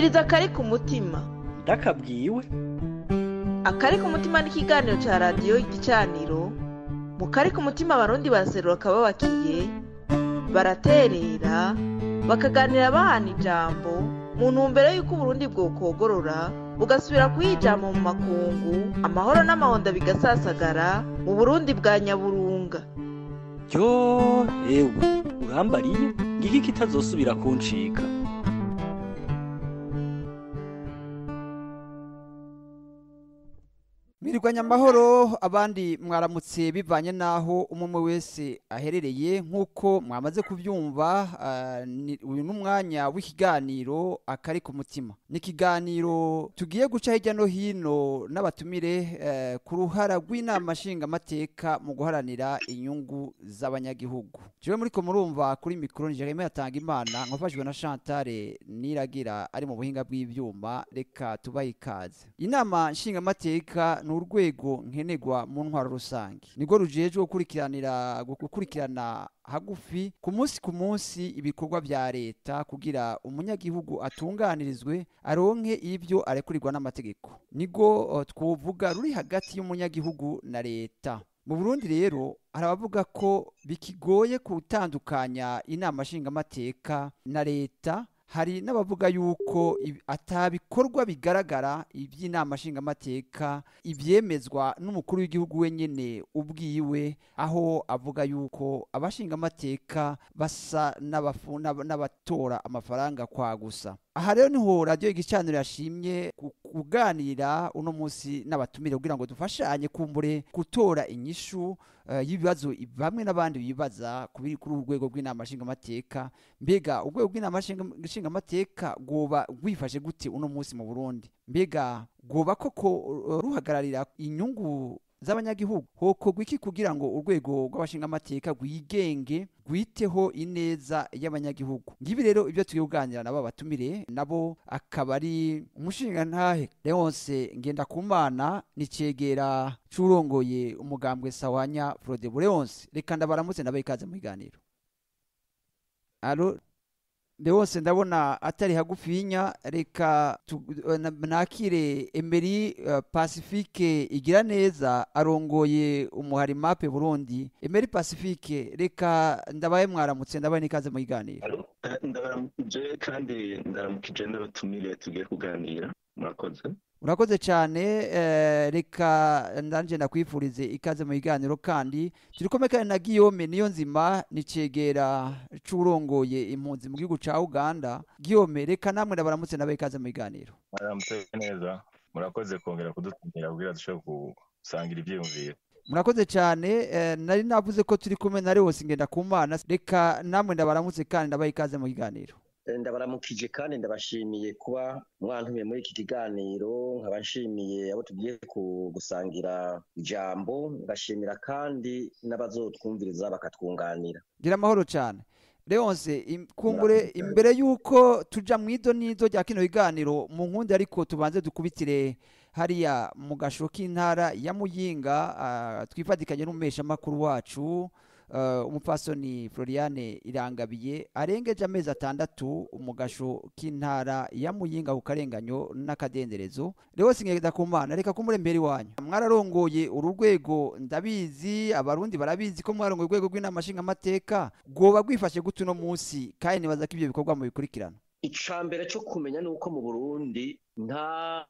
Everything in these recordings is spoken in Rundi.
umviriza akari ku mutima ndakabwiwe akari ku mutima ni ikiganiro cya radiyo igicaniro mu kari ku mutima abarundi baraserura akababakiye baraterera bakaganira bahana ijambo mu ntumbero y'uko uburundi bwokogorora bugasubira kuyijama mu makungu amahoro n'amahonda bigasasagara mu burundi bwa nyaburunga ryo ewe urambariye ngiki kitazosubira kuncika Mwirigwanya amahoro abandi mwaramutse bivanye naho umwe wese aherereye nk'uko mwamaze kubyumva ah, ni- uyu ni umwanya w'ikiganiro akari ku mutima ni ikiganiro tugiye guca hirya no hino n'abatumire eh, ku ruhara rw'inama nshingamateka mu guharanira inyungu z'abanyagihugu jewe muriko murumva kuri mikoro ni Jeremy yatanga imana nkafashijwe na Chantal Niragira ari mu buhinga bw'ivyuma reka tubahe ikaze inama nshingamateka ni urwego nkenerwa mu ntwaro rusange nirwo rujejwe gukurikiranira gukurikirana hagufi ku munsi ku munsi ibikorwa vya leta kugira umunyagihugu atunganirizwe aronke ivyo arekurirwa n'amategeko nirwo eh, twovuga ruri hagati y'umunyagihugu na leta mu burundi rero hari abavuga ko bikigoye gutandukanya inama nshingamateka na leta hari n'abavuga yuko ibi- atabikorwa bigaragara iby'inama nshingamateka ibyemezwa n'umukuru w'igihugu wenyine ubwiwe aho avuga yuko abashingamateka basa n'abafu- n'aba- n'abatora amafaranga kwa gusa aha rero niho radiyo igicaniro yashimye ku- kuganira uno munsi n'abatumire kugira ngo dufashanye kumbure gutora inyishu eh, y'ibibazo i- bamwe n'abandi bibaza ku biri kuri uru rwego rw'inama nshingamateka mbega urwego rw'inama nshinga- nshingamateka rwoba rwifashe gute uno munsi mu burundi mbega rwoba koko uh, ruhagararira inyungu z'abanyagihugu hokorwa iki kugira ngo urwego rw'abashingamateka rwigenge rwiteho ineza y'abanyagihugu ngibi rero ibyo tugiye kuganira nabo batumire nabo akaba ari umushingantahe leonce ngendakumana ni cegera c'urongoye umugambwe sawanya frodebu leonce reka ndabaramutse ndabaha ikaze mu biganiro alo Leonce ndabona atari hagufinya reka tu- eh, na- nakire Emery eh, Pacifique igira neza arongoye umuhari mape Burundi Emery Pacifique reka ndabaye mwaramutse ndabaye n'ikaze mu biganiro Alo, eh, ndabaramukije kandi ndaramukije n'abatumire tugiye kuganira murakoze urakoze cyane eh, reka ndanje ndakwifurize ikaze mu biganiro kandi turi kumwe kandi na Guillaume niyo nzima ni cegera c'urongoye impunzi mu gihugu ca Uganda Guillaume reka namwe ndabaramutse ndabaye ikaze mu biganiro mwaramutse neza murakoze kongera kudutumira kugira dushobore gusangira ibyiyumviro murakoze cyane eh, nari navuze ko turi kumwe na Leonce ngenda kumana reka namwe ndabaramutse kandi ndabaha ikaze mu kiganiro Eh, ndabaramukije kandi ndabashimiye kuba mwantumiye muri iki kiganiro nkaba nshimiye abo tugiye ku- gusangira ijambo ngashimira kandi n'abazotwumviriza bakatwunganira gira amahoro cyane Leonce im- kumbure imbere yuko tuja mu ido n'ido rya kino kiganiro mu nkundi ariko tubanze dukubitire hariya mu gasho k'intara ya Muyinga ah, twifatikanye n'umumeshamakuru wacu uh, umupfasoni Floriane Irangabiye arengeje amezi atandatu mu gasho k'intara ya Muyinga ku karenganyo n'akadenderezo Leonce Ngendakumana reka kumure mbere wanyu mwararongoye uru rwego ndabizi abarundi barabizi ko mwarongoye urwego rw'inama nshingamateka rwoba rwifashe gute uno munsi kandi nibaza ko ibyo bikorwa mu bikurikirana ica mbere cyo kumenya ni uko mu burundi nta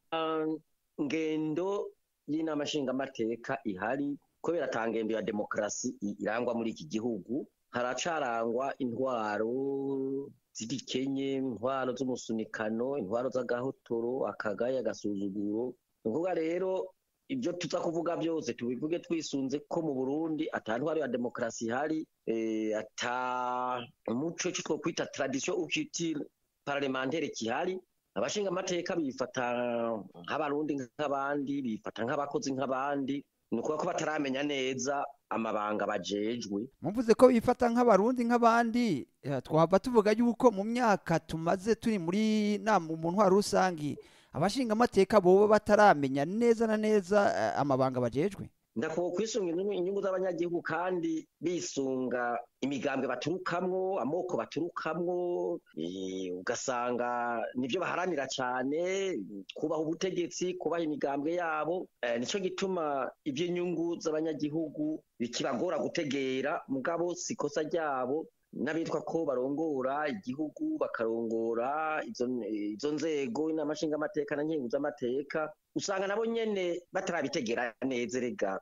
ngendo y'inama nshingamateka ihari kubera ata ngendo ya demokarasi i- irangwa muri iki gihugu haracarangwa intwaro z'igikenye intwaro z'umusunikano intwaro z'agahotoro akagaya agasuzuguro ni ukuvuga rero ibyo tuza kuvuga byose tubivuge twisunze ko mu burundi ata ntwaro ya demokarasi ihari eh, ata umuco icyo twokwita tradition ukitire parlementaire kihari abashinga amateka bifata nk'abarundi nk'abandi bifata nk'abakozi nk'abandi ni ukuvuga ko bataramenya neza amabanga bajejwe muvuze ko bifata nk'abarundi nk'abandi eh, twahava tuvuga yuko mu myaka tumaze turi muri nama mu ntwaro rusangi abashingamateka boba bataramenya neza na neza eh, amabanga bajejwe ndakuba kwisunga inyungu inyungu z'abanyagihugu kandi bisunga imigambwe baturukamwo amoko baturukamwo eh, ugasanga nivyo baharanira cane kubaha ubutegetsi kubaha imigambwe yabo eh, nico gituma ivy'inyungu z'abanyagihugu bikibagora gutegera mugabo sikosa ryabo n'abitwa ko barongora igihugu bakarongora izo izo nzego inama nshingamateka na nkenguzamateka usanga nabo nyene batarabitegera neza rega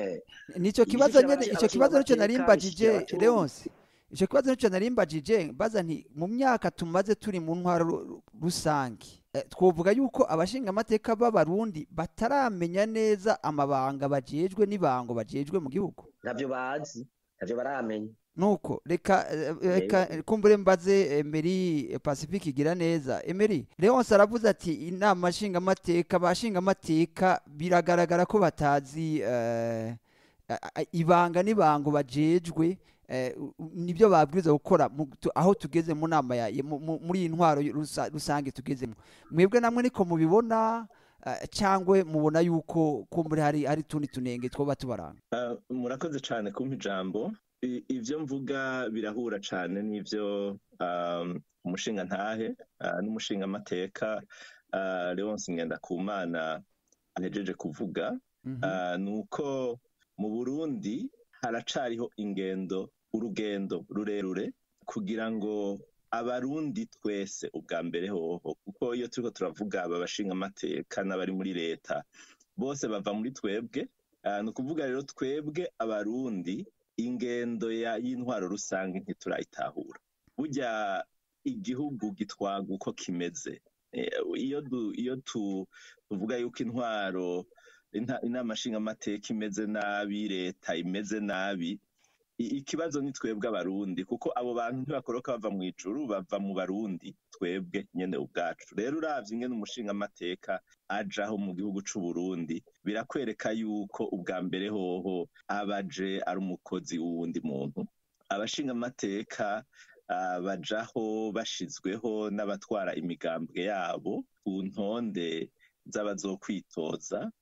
nicyo kibazo Igishikira nyene abaci- icyo kibazo nicyo abashingamateka, narimbajije igishikira abacuruzi. Leonce icyo kibazo nicyo narimbajije mbaza nti mu myaka tumaze turi mu ntwaro ru- rusange eh, twovuga yuko abashingamateka b'abarundi bataramenya neza amabanga bajejwe n'ibango bajejwe mu gihugu ntavyo bazi ntavyo baramenya nuko reka eh, reka kumbure mbaze Emery Pacifique igira neza Emery Leonce aravuze ati inama nshingamateka abashingamateka biragaragara ko batazi eh, a- a- ibanga n'ibango bajejwe eh, u- u- nibyo babwiriza gukora mu- tu- aho tugeze mu nama ya mu- mu- muri iyi ntwaro rusa- rusange tugezemo mwebwe namwe niko mubibona eh, cyangwa mubona yuko kumbure hari hari tundi tunenge twoba tubaranga Ah, murakoze cyane kumpa ijambo I- ivyo mvuga birahura cyane n'ivyo um, umushinga ntahe uh, n'umushinga amateka uh, Leonce Ngendakumana ahejeje kuvuga Mhm. uh, nuko mu Burundi haracariho ingendo urugendo rurerure kugira ngo abarundi twese ubwa mbere hoho kuko iyo turiko turavuga aba bashinga amateka n'abari muri leta bose bava muri twebwe uh, ni ukuvuga rero twebwe abarundi ingendo ya y'intwaro rusange ntiturayitahura burya igihugu gitwaga uko kimeze Eh, iyo du- iyo tu- tuvuga yuko intwaro inta- inama nshingamateka imeze nabi leta imeze nabi i- ikibazo ni twebwe abarundi kuko abo bantu ntibakoroka bava mu ijuru bava mu barundi twebwe nyene ubwacu rero uravye ingene umushinga amateka ajaho mu gihugu c'uburundi birakwereka yuko ubwa mbere hoho abaje ari umukozi w'uwundi muntu abashinga amateka ah, bajaho bashizweho n'abatwara imigambwe yabo ku ntonde z'abazokwitoza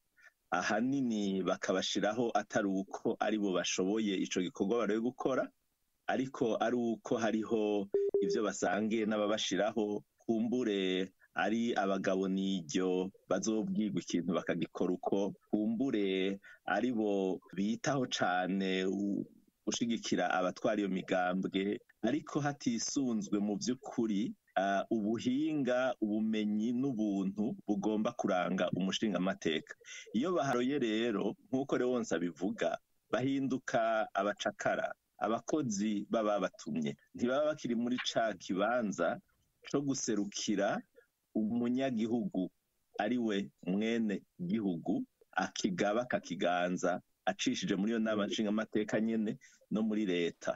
ahanini bakabashiraho atari uko ari bo bashoboye ico gikorwa bari gukora ariko ari uko hariho ivyo basangiye n'ababashiraho kumbure ari abagabo n'iryo bazobwirwa ikintu bakagikora uko kumbure ari bo bitaho cane u- gushigikira abatwara iyo migambwe ariko hatisunzwe mu vy'ukuri ah, ubuhinga ubumenyi n'ubuntu bugomba kuranga umushingamateka iyo baharoye rero nk'uko Leonce abivuga bahinduka abacakara abakozi baba batumye ntibaba bakiri muri ca kibanza co guserukira umunyagihugu ari we mwene gihugu akigaba akakiganza acishije muri iyo nama nshingamateka nyene no muri leta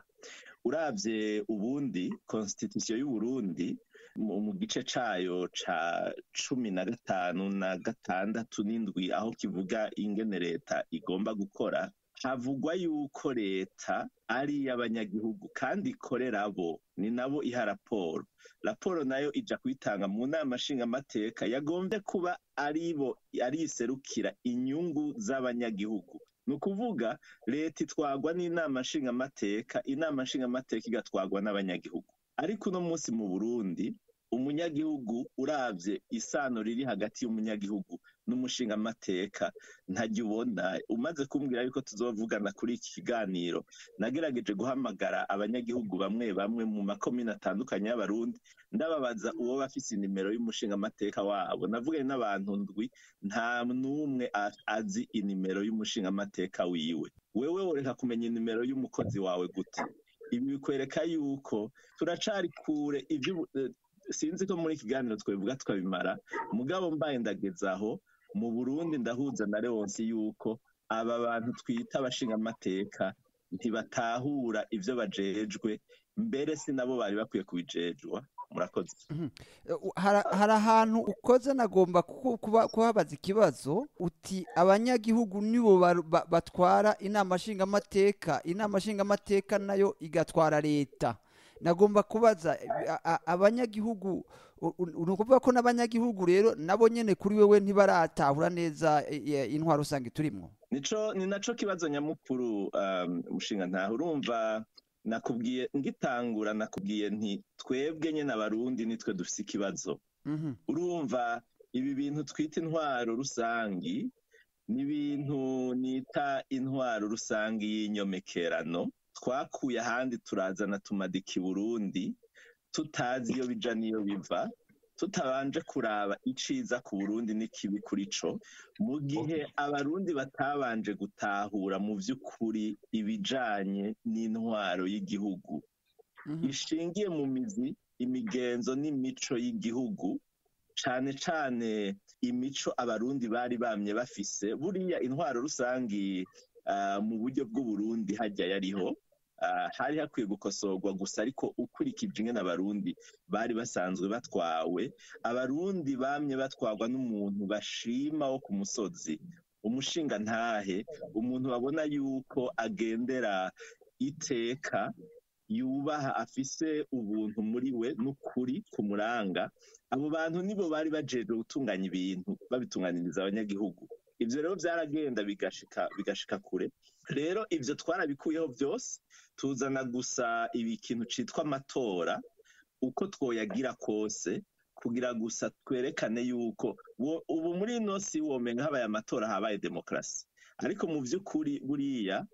uravye ubundi constitution y'uburundi mu mu gice cayo ca cumi na gatanu na gatandatu n'indwi aho kivuga ingene leta igomba gukora havugwa yuko leta ari iy'abanyagihugu kandi ikorera bo ni nabo iha raporo raporo nayo ija kuyitanga mu nama nshingamateka yagombye kuba ari bo ari iserukira inyungu z'abanyagihugu ni ukuvuga leta itwagwa n'inama nshingamateka inama nshingamateka igatwagwa n'abanyagihugu ariko uno munsi mu burundi umunyagihugu uravye isano riri hagati y'umunyagihugu n'umushingamateka ntajya ubona umaze kumbwira yuko tuzovugana kuri iki kiganiro nagerageje guhamagara abanyagihugu bamwe bamwe mu makomine atandukanye y'abarundi ndababaza uwo bafise inimero y'umushingamateka wabo navuganye n'abantu ndwi nta n'umwe a- azi inimero y'umushingamateka wiwe wewe woreka kumenya inimero y'umukozi wawe gute ibi bikwereka yuko turacari kure ivyo sinzi ko muri iki kiganiro twabivuga tukabimara mugabo mbaye ndagezaho mu burundi ndahuza na leonsi yuko aba bantu twita abashingamateka ntibatahura ivyo bajejwe mbere si nabo bari bakwiye kubijejwa murakoze Eh, u- hara- hari ahantu ukoze nagomba kuku- kuba- kuhabaza ikibazo uti abanyagihugu nibo baru- ba- batwara inama nshingamateka inama nshingamateka nayo igatwara leta nagomba kubaza eh, a- a- abanyagihugu u- u- ni ukuvuga ko n'abanyagihugu rero nabo nyene kuri wewe ntibaratahura neza eh, eh, intwaro rusange turimwo nico ni naco kibazo nyamukuru um, mushinga ntaho urumva nakubwiye ngitangura nakubwiye nti twebwe nyine abarundi nitwe dufise ikibazo Mhm. urumva ibi bintu twita intwaro rusangi ni ibintu nita intwaro rusangi y'inyomekerano twakuye ahandi turazana tumadika i burundi tutazi iyo bija n'iyo biva tutabanje kuraba iciza ku burundi n'ikibi kuri co mu gihe abarundi batabanje gutahura mu vy'ukuri ibijanye n'intwaro y'igihugu Mhm. ishingiye mu mizi imigenzo n'imico y'igihugu cane cane imico abarundi bari bamye bafise buriya intwaro rusangi ah, mu buryo bw'uburundi hajya yariho ah, hari hakwiye gukosorwa gusa ariko ukurikije ingene abarundi bari basanzwe batwawe abarundi bamye batwarwa n'umuntu bashima wo ku musozi umushinga ntahe umuntu babona yuko agendera iteka yubaha afise ubuntu muri we n'ukuri kumuranga abo bantu nibo bari bajejwe gutunganya ibintu babitunganiriza abanyagihugu ivyo rero vyaragenda bigashika bigashika kure rero ivyo twarabikuyeho vyose tuzana gusa ibi kintu citwa amatora uko twoyagira kose kugira gusa twerekane yuko wo- ubu muri ino si womenga habaye amatora habaye demokarasi ariko mu vy'ukuri buriya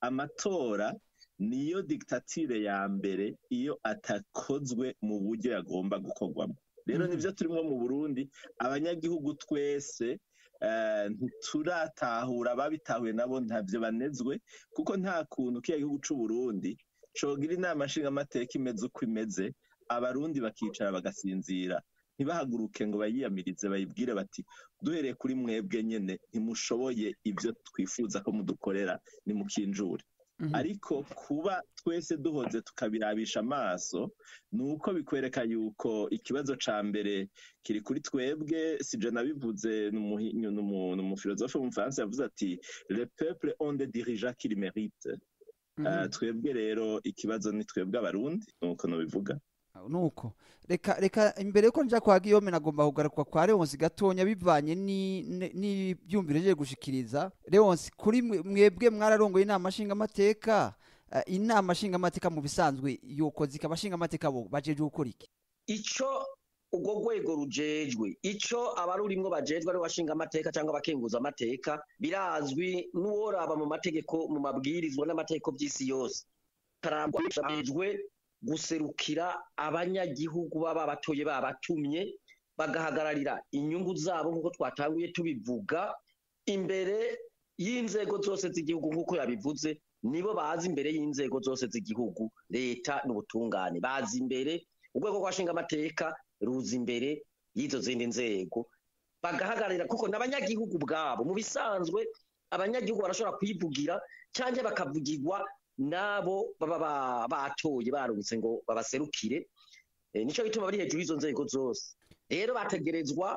amatora niyo diktatire ya mbere iyo atakozwe mu buryo yagomba gukorwamo rero Mhm. nivyo turimwo mu burundi abanyagihugu twese eh, ntituratahura ababitahuye nabo ntavyo banezwe kuko nta kuntu kiya gihugu c'uburundi cogira inama nshingamateka imeze uko imeze abarundi bakicara bagasinzira ntibahaguruke ngo bayiyamirize bayibwire bati duhereye kuri mwebwe nyene ntimushoboye ivyo twifuza ko mudukorera nimukinjure Mhm. ariko kuba twese duhoze tukabirabisha amaso ni uko bikwereka yuko ikibazo ca mbere kiri kuri twebwe sije nabivuze ni umuhi- ni umu- ni umufilozofe w'umufaransa yavuze ati le peuple ont des dirigeants qui le méritent Mhm. Ah, twebwe rero ikibazo ni twebwe abarundi nuko nobivuga nuko reka reka imbere yuko nja kwa Guillaume nagomba kugaruka kwa Leonce gatonya bivanye ni- ni- n'ivyumviro je gushikiriza Leonce kuri mwe- mwebwe mwararongoye inama nshingamateka eh, inama nshingamateka mu bisanzwe yokoze ikabashinga amateka bo bajeje gukora iki ico urwo rwego rujejwe ico abarurimwo bajejwe ari washinga amateka cyangwa abakenguza amateka birazwi n'uworaba mu mategeko mu mabwirizwa n'amategeko by'isi yose karangwa bajejwe guserukira abanyagihugu baba batoye babatumye bagahagararira inyungu zabo nk'uko twatanguye tubivuga imbere y'inzego zose z'igihugu nk'uko yabivuze nibo bazi imbere y'inzego zose z'igihugu leta n'ubutungane bazi imbere urwego rw'abashinga amateka ruza imbere y'izo zindi nzego bagahagararira kuko n'abanyagihugu ubwabo mu bisanzwe abanyagihugu barashobora kwivugira cyangwa bakavugirwa n'abo baba ba- batoye barungitse ngo babaserukire Eh, nico gituma bari hejuru y'izo nzego zose rero bategerezwa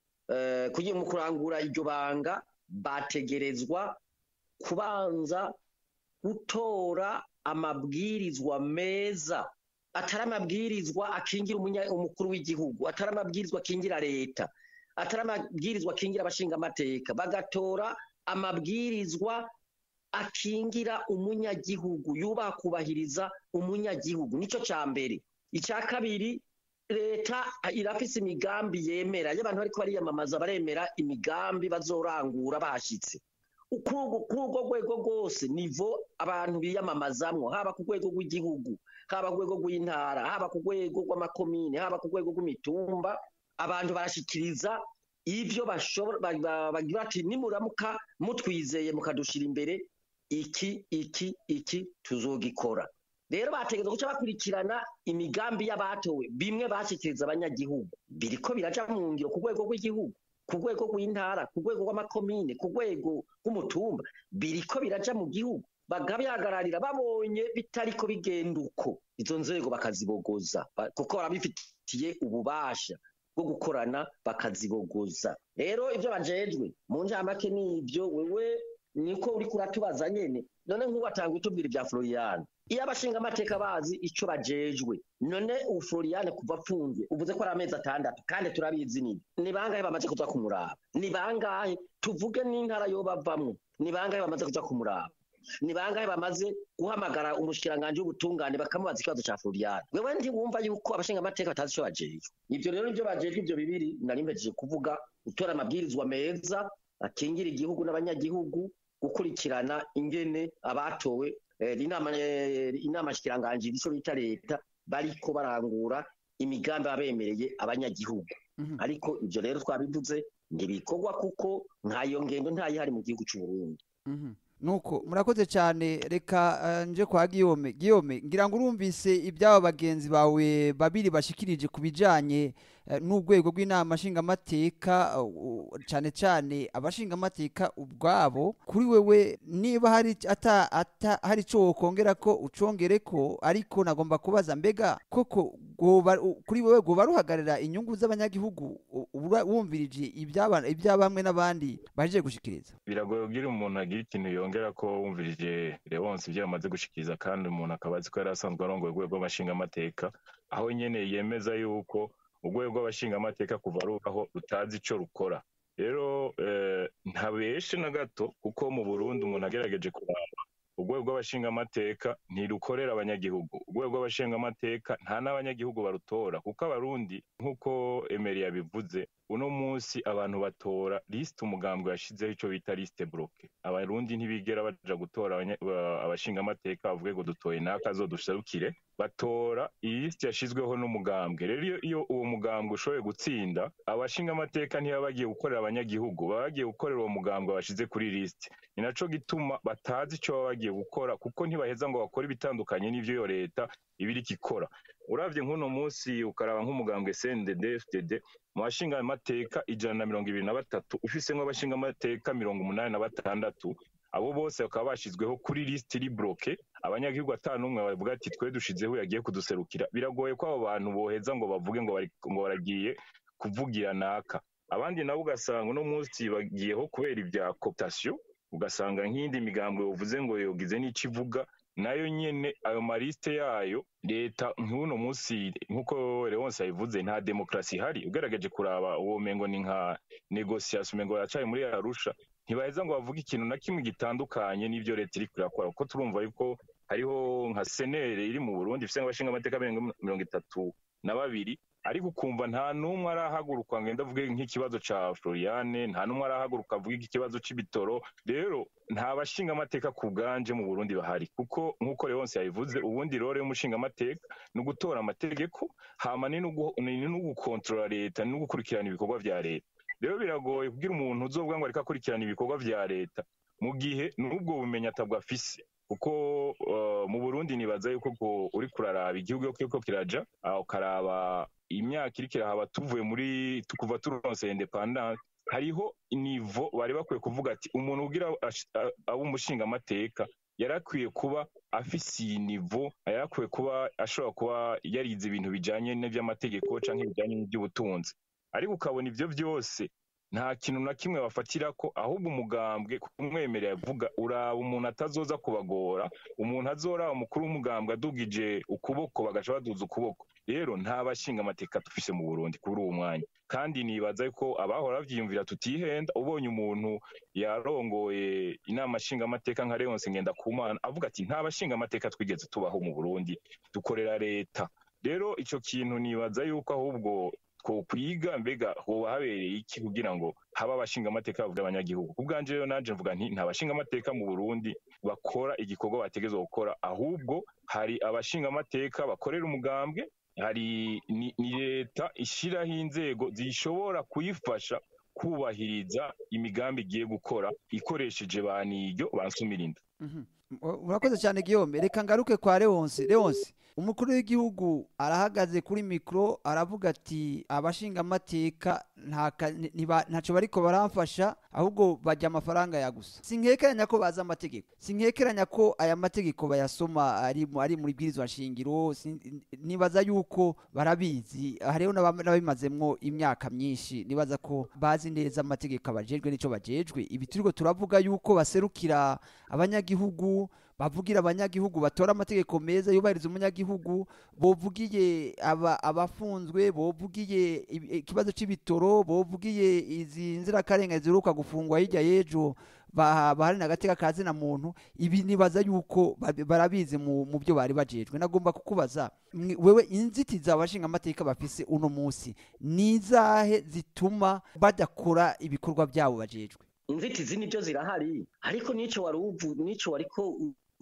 eh, kugira mu kurangura iryo banga bategerezwa kubanza gutora amabwirizwa meza atari amabwirizwa akingira umunya- umukuru w'igihugu atari amabwirizwa akingira leta atari amabwirizwa akingira abashinga amateka bagatora amabwirizwa akingira umunyagihugu yubaha kubahiriza umunyagihugu nico ca mbere icya kabiri leta irafise imigambi yemera iyo abantu bariko bariyamamaza baremera imigambi bazorangura bahashitse kuri urwo- kuri urwo rwego rwose nivo abantu biyamamazamwo haba ku rwego rw'igihugu haba ku rwego rw'intara haba ku rwego rw'amakomine haba ku rwego rw'imitumba abantu barashikiriza ivyo bashobora ba- ba- bagira ati nimuramuka mutwizeye mukadushira imbere iki iki iki tuzogikora rero bategereza guca bakurikirana imigambi y'abatowe bimwe bashikiriza abanyagihugu biriko biraja mu ngiro ku rwego rw'igihugu ku rwego rw'intara ku rwego rw'amakomine ku rwego rw'umutumba biriko biraja mu gihugu bakabihagararira babonye bitariko bigenda uko izo nzego bakazibogoza ba- kuko barabifitiye ububasha bwo gukorana bakazibogoza rero ibyo bajejwe mu njamake n'ibyo wewe niko uriko uratubaza nyene none nk'ubu atanga utubwira ibya Florian iyo abashinga amateka bazi ico bajejwe none ubu Florian kuva apfunzwe uvuze ko ari amezi atandatu kandi turabizi nibi ni bangahe bamaze kuza kumuraba ni bangahe tuvuge n'intara yo bavamwo ni bangahe bamaze kuza kumuraba ni bangahe bamaze guhamagara umushikiranganji w'ubutungane bakamubaza ikibazo ca Floriane wewe ntiwumva yuko abashinga amateka batazi ico bajejwe ivyo rero nivyo bajejwe ivyo bibiri nari mpejeje kuvuga gutora amabwirizwa meza akingira igihugu n'abanyagihugu gukurikirana ingene abatowe eh, inama eh, inama shikiranganji ico bita leta bariko barangura imigambi abemereye abanyagihugu Mhm. ariko ivyo rero twabivuze ntibikorwa kuko ntayo ngendo ntayihari mu gihugu c'u Burundi Mhm. nuko murakoze cyane reka eh, nje kwa Guillaume Guillaume ngira ngo urumvise iby'aba bagenzi bawe babiri bashikirije ku bijanye eh, n'urwego rw'inama nshingamateka uh, uh, cyane cyane abashingamateka ubwabo kuri wewe niba hari ata, ata hari ico wokongera ko ucongere ko ariko nagomba kubaza mbega koko goba u- kuri wewe goba ruhagarara inyungu z'abanyagihugu u- ura- wumvirije iby'aba- ibya bamwe n'abandi baje gushikiriza biragoye kugira umuntu agira ikintu yongera ko wumvirije Leonce ibyo yamaze gushikiriza kandi umuntu akaba azi ko yari asanzwe arongoye urwego rw'abashingamateka aho nyene yemeza yuko urwego rw'abashingamateka kuva rubaho rutazi ico rukora rero eh, ntabeshe na gato kuko mu Burundi umuntu agerageje kuraba urwego rw'abashingamateka ntirukorera abanyagihugu urwego rw'abashingamateka nta n'abanyagihugu barutora kuko abarundi nk'uko Emery yabivuze uno munsi abantu batora lisite umugambwe yashizeho icyo bita lisite bloke abarundi ntibigera baja gutora abanya- ba- abashingamateka bavuge ngo dutoye naka azoduserukire batora iyi lisite yashizweho n'umugambwe rero iyo, iyo uwo mugambwe ushoboye gutsinda abashingamateka ntibaba bagiye gukorera abanyagihugu baba bagiye gukorera uwo mugambwe bashize kuri lisite ni naco gituma batazi ico baba bagiye gukora kuko ntibaheza ngo bakore ibitandukanye n'ivyo iyo leta iba iriko ikora uravye nk'uno munsi ukaraba nk'umugambwe CNDD FDD mu bashingamateka ijana na mirongo ibiri na batatu ufisemwo abashingamateka mirongo umunani na batandatu abo bose bakaba bashizweho kuri lisiti iri bloke abanyagihugu ata n'umwe bavuga ati twe dushizeho yagiye kuduserukira biragoye ko abo bantu boheza ngo bavuge ngo bari- ngo baragiye kuvugira naka abandi nabo ugasanga uno munsi bagiyeho kubera ibya cooptation ugasanga nk'iyindi migambwe uvuze ngo yogize n'ico ivuga nayo nyene ayo malisite yayo leta nk'uno munsi nk'uko Leonce yabivuze nta demokarasi ihari ugerageje kuraba uwo mengo ni nka negociation mengo yacaye muri Arusha ntibaheza ngo bavuge ikintu na kimwe gitandukanye n'ivyo leta iriko irakora kuko turumva yuko hariho nka senere iri mu Burundi ifise abashinga amateka mirongo itatu na babiri ariko ukumva nta n'umwe arahaguruka ngo avuge nk'ikibazo ca Floriane nta n'umwe arahaguruka avuge ikibazo c'ibitoro rero nta bashinga amateka ku bwanje mu Burundi bahari kuko nk'uko Leonce yabivuze ubundi role y'umushinga amateka ni ugutora amategeko hama ni n'ugu- ni n'ugukontorora leta ni n'ugukurikirana ibikorwa vya leta rero biragoye kugira umuntu uzovuga ngo ariko akurikirana ibikorwa vya leta mu gihe n'ubwo bumenyi atabwo afise kuko uh, mu Burundi nibaza yuko ko uri kuraraba igihugu yuko kiriko kiraja uh, ukaraba imyaka iriko irahaba tuvuye muri tu- kuva turonse independance hariho nivo bari bakwiye kuvuga ati umuntu ugira ash- a- abe umushinga amateka yarakwiye kuba afise iyi nivo yarakwiye kuba ashobora kuba yarize ibintu bijanye n'ivy'amategeko canke bijanye n'ivy'ubutunzi ariko ukabona ivyo vyose nta kintu na kimwe bafatira ko ahubwo umugambwe kumwemerera avuga uraba umuntu atazoza kubagora umuntu azoraba umukuru w'umugambwe adugije ukuboko bagaca baduza ukuboko rero nta bashinga amateka dufise mu Burundi kuri uwo mwanya kandi nibaza ko abahora bavyiyumvira tutihenda ubonye umuntu yarongoye inama nshinga amateka nka Leonce Ngendakumana avuga ati nta bashinga amateka twigeze tubaho mu Burundi dukorera leta rero ico kintu nibaza yuko ahubwo twokwiga mbega hoba habereye iki kugira ngo habe abashinga amateka bavuga abanyagihugu ku bwanje rero nanje mvuga nti nta bashinga amateka mu Burundi bakora igikorwa bategezwa gukora ahubwo hari abashinga amateka bakorera umugambwe hari ni, ni leta ishiraho inzego zishobora kuyifasha kubahiriza imigambi igiye gukora ikoresheje ba niryo bansumirinda Mhm. Ur- urakoze cyane Guillaume reka ngaruke kwa Leonce Leonce umukuru w'igihugu arahagaze kuri mikro aravuga ati abashinga amateka nta ka- ni- niba- ntaco bariko baramfasha ahubwo bajya amafaranga ya gusa sinkekeranya ko bazi amategeko sinkekeranya ko aya mategeko bayasoma ari mu- ari muri bwirizwa nshingiro sin- nibaza yuko barabizi hariho n'aba- n'ababimazemwo imyaka myinshi nibaza ko bazi neza amategeko abajejwe n'ico bajejwe ibi turiko turavuga yuko baserukira abanyagihugu bavugira abanyagihugu batora amategeko meza yubahiriza umunyagihugu bovugiye aba, abafunzwe bovugiye ibi- ikibazo c'ibitoro bovugiye izi nzirakarengane ziheruka gufungwa hirya y'ejo ba- baharanira agateka ka zina muntu ibi nibaza yuko babi- barabizi mu mu byo bari bajejwe nagomba kukubaza mwe- wewe inzitizi abashinga amateka bafise uno munsi ni izahe zituma badakora ibikorwa byabo bajejwe inzitizi nibyo zirahari ariko nico wari uvu nico wariko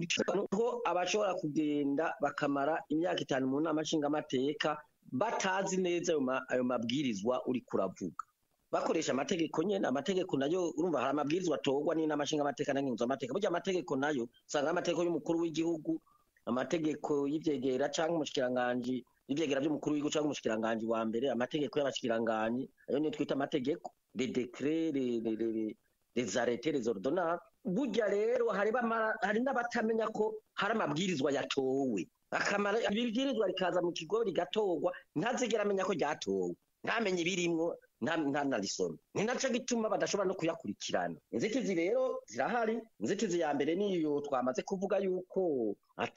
ko abashobora kugenda bakamara imyaka itanu mu nama nshingamateka batazi neza ayo ma- ayo mabwirizwa uri kuravuga bakoresha amategeko nyene amategeko nayo urumva hari amabwirizwa atorwa n'inama nshingamateka n'ingingo burya amategeko nayo usanga ari amategeko y'umukuru w'igihugu amategeko y'ivyegera canke umushikiranganji ivyegera vy'umukuru w'igihugu canke umushikiranganji wa mbere amategeko y'abashikiranganji ayo niyo twita amategeko les décrets les les les les arrêtés les ordonnances burya rero hari bamara- hari n'abatamenya ko hari amabwirizwa yatowe akamara ibibwirizwa rikaza mu kigo rigatorwa ntazigera amenya ko ryatowe ntamenye ibirimwo nta- ntanarisome ni naco gituma badashobora no kuyakurikirana inzitizi rero zirahari inzitizi ya mbere niyo twamaze kuvuga yuko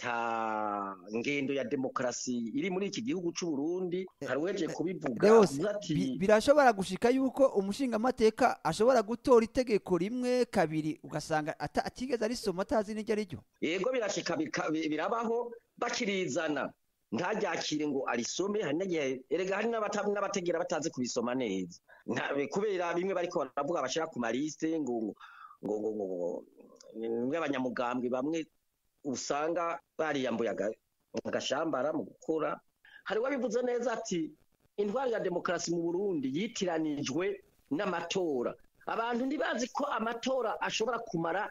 ata ngendo ya demokarasi iri muri iki gihugu c'u Burundi hari uweje kubivuga Leos, avuga ati bi- birashobora gushika yuko umushingamateka ashobora gutora itegeko rimwe kabiri ugasanga ata- atigeze arisoma atazi n'iryo ari ryo yego birashika bika- bi- birabaho bakirizana ntaryakire ngo arisome hari n'igihe erega hari n'abata- n'abategera batazi kubisoma neza Nta- kubera bimwe bariko baravuga bashira ku maliste ngo ngo ngo ngo ngo bimwe abanyamugambwe bamwe usanga bariyambuye aga- agashambara mu gukora hari uwabivuze neza ati intwari ya demokarasi mu burundi yitiranijwe n'amatora abantu ntibazi ko amatora ashobora kumara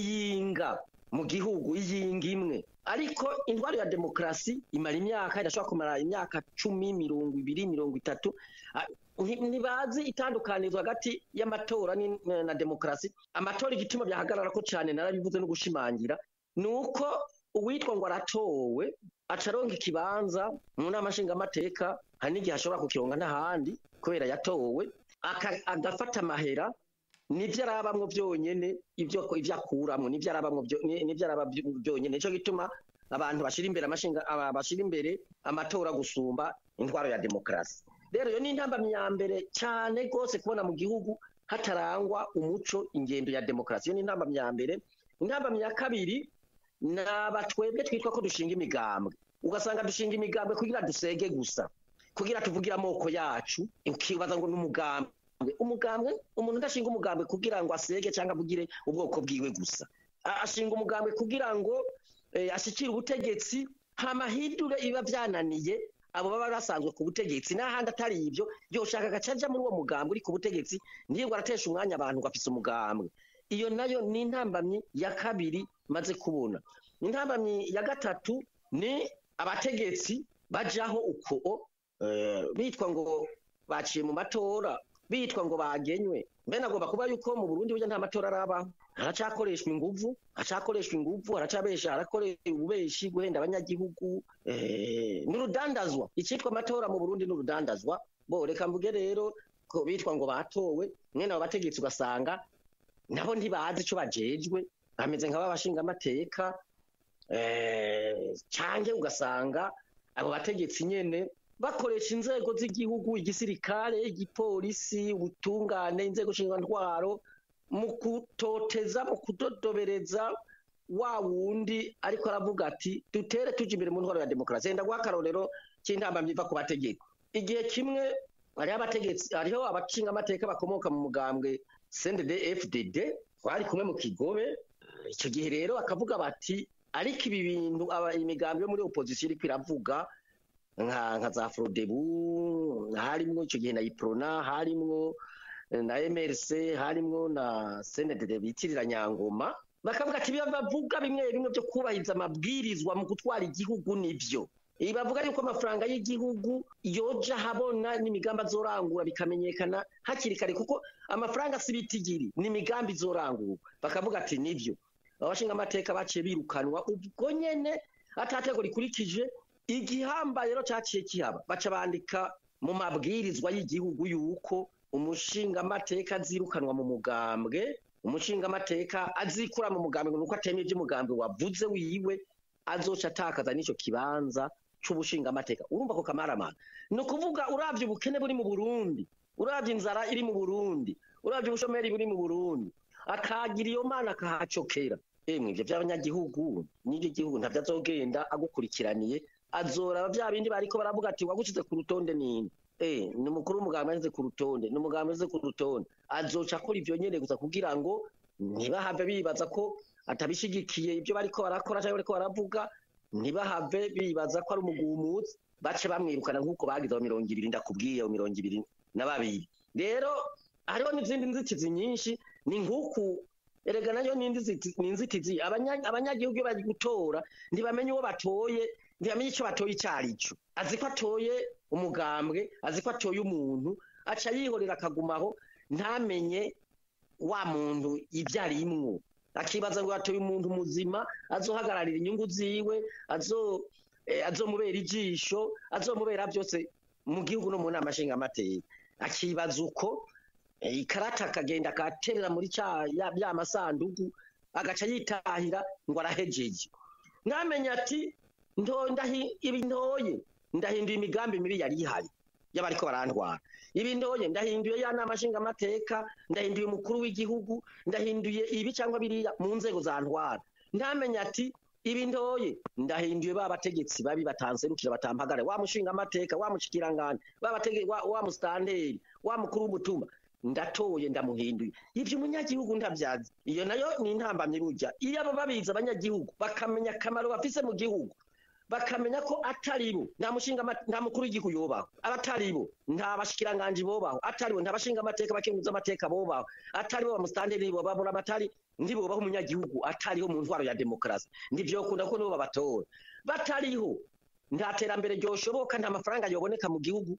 iyinga mu gihugu iyinga imwe ariko intwari ya demokarasi imara imyaka idashobora kumara imyaka cumi mirongo ibiri mirongo itatu Ah, nti- ntibazi itandukanizo hagati y'amatora ni- na demokarasi amatora igituma byahagarara ko cyane narabivuze no gushimangira ni uko uwitwa ngo aratowe acaronka ikibanza mu nama nshingamateka hari n'igihe ashobora kukironka n'ahandi kubera yatowe aka- agafata amahera nibyo arabamwo byonyene ibyo ibyo akuramwo nibyo arabamwo byo- ni- nibyo araba byo- byonyene nico gituma abantu bashira imbere amashinga aba- bashira imbere amatora gusumba intwaro ya demokarasi rero iyo ni intambamyi ya mbere cyane rwose kubona mu gihugu hatarangwa umuco ingendo ya demokarasi iyo ni intambamyi ya mbere intambamyi ya kabiri ni abatwebwe twitwa ko dushinga imigambwe ugasanga dushinga imigambwe kugira dusege gusa kugira tuvugire amoko yacu ukibaza ngo ni umugambwe umugambwe umuntu udashinga umugambwe kugira ngo asege cyangwa avugire ubwoko bwiwe gusa A- ashinga umugambwe kugira ngo eh, ashikire ubutegetsi hama hindure ibiba byananiye abo baba basanzwe ku butegetsi n'ahandi atari ibyo yoshaka agaca aja muri uwo mugambwe uri ku butegetsi ntiyirwe aratesha umwanya abantu ngo afise umugambwe iyo nayo ni intambamyi ya kabiri maze kubona intambamyi ya gatatu ni abategetsi bajaho uko eh, bitwa ngo baciye mu matora bitwa ngo bagenywe mbene agomba kuba yuko mu Burundi burya nta matora arabaho haracakoreshwa inguvu haracakoreshwa inguvu haracabesha harakoreshwa ububeshi guhenda abanyagihugu eh, n'urudandazwa icitwa amatora mu Burundi n'urudandazwa bo reka mvuge rero ko bitwa ngo batowe mwene abo bategetsi ugasanga nabo ntibazi ico bajejwe bameze nk'ababashinga amateka eh, canke ugasanga abo bategetsi nyene bakoresha inzego z'igihugu igisirikare igipolisi ubutungane inzego ntwaro mu kutoteza mu kudodobereza wa wundi ariko aravuga ati dutere tuje imbere mu ntwaro ya demokarasi yenda guha akarorero cy'intambamyi iva ku bategeko igihe kimwe hariho abategetsi hariho abashinga amateka bakomoka mu mugambwe CNDD FDD bari kumwe mu kigobe icyo gihe rero bakavuga bati ariko ibi bintu aba imigambi yo muri opposition iriko iravuga nka nka za Frodebu harimwo icyo gihe na Iprona harimwo eh, na MRC harimwo na CNDD bitirira Nyangoma bakavuga ati biba bavuga bimwe bimwe byo kubahiriza amabwirizwa mu gutwara igihugu nivyo Ibi bavuga yuko amafaranga y'igihugu yoja habona n'imigambi azorangura bikamenyekana hakiri kare kuko amafaranga si bitigiri ni imigambi izorangurwa bakavuga ati nivyo abashinga amateka baciye birukanwa ubwo nyene atatego rikurikije igihambaye rero cyaciye kihaba baca bandika mu mabwirizwa y'igihugu yuko umushinga amateka azirukanwa mu mugambwe umushinga amateka azikura mu mugambwe nuko atemeye iby'umugambwe wavuze wiwe azoca atakaza n'ico kibanza c'ubushinga amateka urumva ko kamaramana ni ukuvuga uravye ubukene buri mu Burundi uravye inzara iri mu Burundi uravye ubushomeri buri mu Burundi akagira iyo mana akahacokera emwe ivyo vy'abanyagihugu n'ivyo gihugu ntavyo azogenda agukurikiraniye azoraba vya bindi bariko baravuga ati wagushize ku rutonde nini eh ni umukuru w'umugambwe yashyize ku rutonde ni umugambwe yashyize ku rutonde azoca akora ivyo nyene gusa kugira ngo ntibahave bibaza ko atabishigikiye ibyo bariko barakora cyangwa bariko baravuga ntibahave bibaza ko ari umugumutsi bace bamwirukana nk'uko bagize aho mirongo ibiri ndakubwiye aho mirongo ibiri na babiri rero hariho n'izindi nzitizi nyinshi ni nk'uku erega nayo ni inzitizi ni inzitizi abanya- abanyagihugu iyo bari gutora ntibamenye uwo batoye ntibamenye icyo batoye icyo ari cyo azi ko atoye umugambwe azi ko atoye umuntu aca yihorera akagumaho ntamenye wa muntu ibyo arimwo akibaza ngo yatoye umuntu muzima azohagararira inyungu ziwe azo eh, azomubera ijisho azomubera byose mu gihugu no mu nama nshingamateka akibaza uko eh, ikarata akagenda akaterera muri cya ya ya masandugu agaca yitahira ngo arahejeje mwamenye ati ndo ndahi ibi ntoye ndahinduye imigambi mibi yari ihari y'abariko barantwara ibi ntoye ndahinduye ya nama nshingamateka ndahinduye umukuru w'igihugu ndahinduye ibi cyangwa biriya mu nzego za ntwara ntamenye ati ibi ntoye ndahinduye ba bategetsi babi batanserukira batampagara wa mushinga amateka wa mushikirangane wa batege wa, wa mustanteri wa mukuru w'umutumba ndatoye ndamuhinduye ivyo umunyagihugu ndavyazi iyo nayo ni intambamyi burya iyo abo babizi abanyagihugu bakamenya akamaro bafise mu gihugu bakamenya ko atari bo nta mushinga ama- nta mukuru w'igihugu yobaho abatari bo nta bashikiranganji bobaho atari bo nta bashinga amateka bakenguza amateka bobaho atari bo bamustanderi nibo babura amatari ndibobaho umunyagihugu atariho mu ntwaro ya demokarasi ndivyokunda ko nibo babatora batariho nta terambere ryoshoboka nta mafaranga yoboneka mu gihugu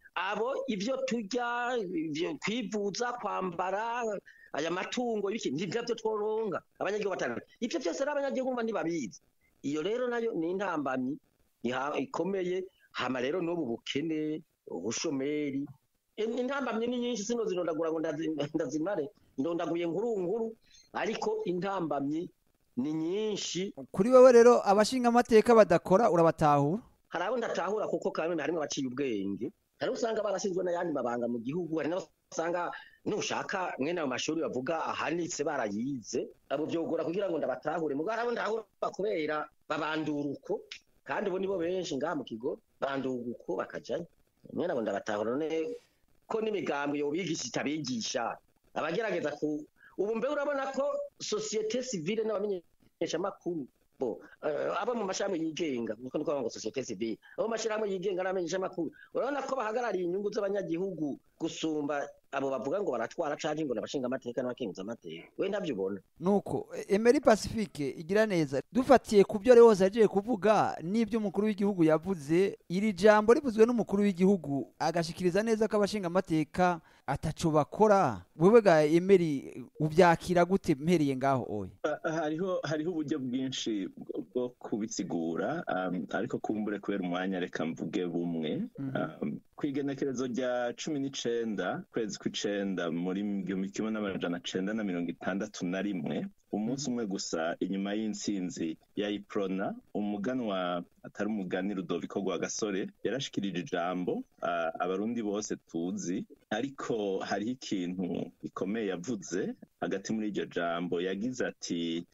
abo ivyo turya ivyo kwivuza kwambara aya matungo ibiki nivyo vyo tworonga abanyagihugu batanu ivyo vyose rero abanyagihugu mba ntibabizi iyo rero nayo ni intambamyi iha- ikomeye hama rero n'ubu bukene ubushomeri In- intambamyi ni nyinshi sino zinondagura ngo ndazi- ndazimare ndondaguye nkuru nkuru ariko intambamyi ni nyinshi kuri wewe rero abashinga amateka badakora urabatahura hari abo ndatahura kuko kandi harimo abaciye ubwenge hari abo usanga barashinzwe n'ayandi mabanga mu gihugu hari n'abo usanga nushaka mwene ayo mashuri bavuga ahanitse barayize abo byogora kugira ngo ndabatahure mugabo hari abo ndahura kubera babandura uko kandi bo nibo benshi ngaha mu kigo bandura uko bakajayo mwene abo ndabatahura none ko n'imigambwe yobigisha itabigisha abagerageza ku ubu mbe urabona ko sosiyete sivile n'abamenyeshamakuru bo eh, abo mu mashami yigenga niko niko ngo societe civile abo mu mashirahamwe yigenga n'amenyesha makuru urabona ko bahagarariye inyungu z'abanyagihugu gusumba abo bavuga ngo baratwara canke ngo nabashinga amateka n'abakenguza amateka we ndavyo ubona nuko e- Emery Pacifique igira neza dufatiye ku byo Leonce yagiye kuvuga n'ibyo umukuru w'igihugu yavuze iri jambo rivuzwe n'umukuru w'igihugu agashikiriza neza ko abashinga amateka ataco bakora wewe ga Emery ubyakira gute mpereye ngaho oya hariho hariho uburyo bwinshi bwo- bwo kubisigura um, ariko kumbure kubera umwanya reka mvuge bumwe um, kw'igenekerezo rya cumi n'icenda kwezi kw'icenda muri igihumbi kimwe n'amajana cenda na mirongo itandatu na rimwe umunsi umwe gusa inyuma y'intsinzi ya iprona umuganwa atari umugani rudoviko rwagasore yarashikirije ijambo uh, abarundi bose tuzi ariko hariho ikintu gikomeye yavuze hagati muri iryo jambo yagize ati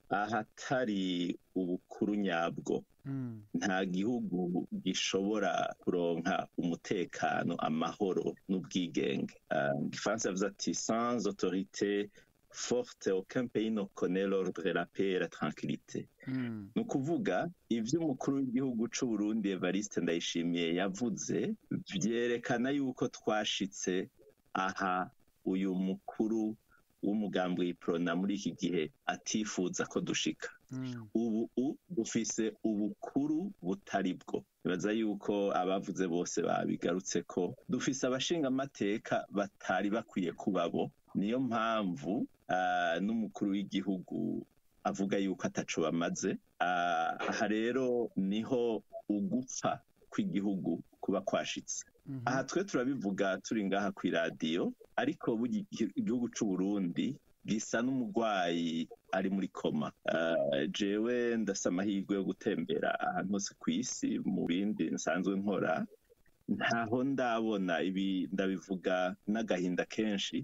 ahatari ubukuru nyabwo Mm. nta gihugu gishobora kuronka umutekano amahoro n'ubwigenge Uh, mu gifaransa yavuze ati sans autorité forte aucun pays ne connaît l'ordre la paix et la tranquillité Mm. ni ukuvuga ibyo umukuru w'igihugu c'u Burundi Evariste Ndayishimiye yavuze vyerekana yuko twashitse aha uyu mukuru w'umugambi w'iprona muri iki gihe atifuza ko dushika Mm. ubu u dufise ubukuru butari bwo nibaza yuko abavuze bose babigarutse ko dufise abashinga amateka batari bakwiye kuba bo niyo mpamvu ah, n'umukuru w'igihugu avuga yuko ataco bamaze Ah, aha rero niho ugupfa kw'igihugu kuba kwashitse Mhm. aha twe turabivuga turi ngaha kw'iradiyo ariko burya igi- igihugu c'u Burundi gisa n'umurwayi ari muri koma Ah, jewe ndasa amahirwe yo gutembera ahantu hose ku isi mu bindi nsanzwe nkora ntaho ndabona ibi ndabivuga n'agahinda kenshi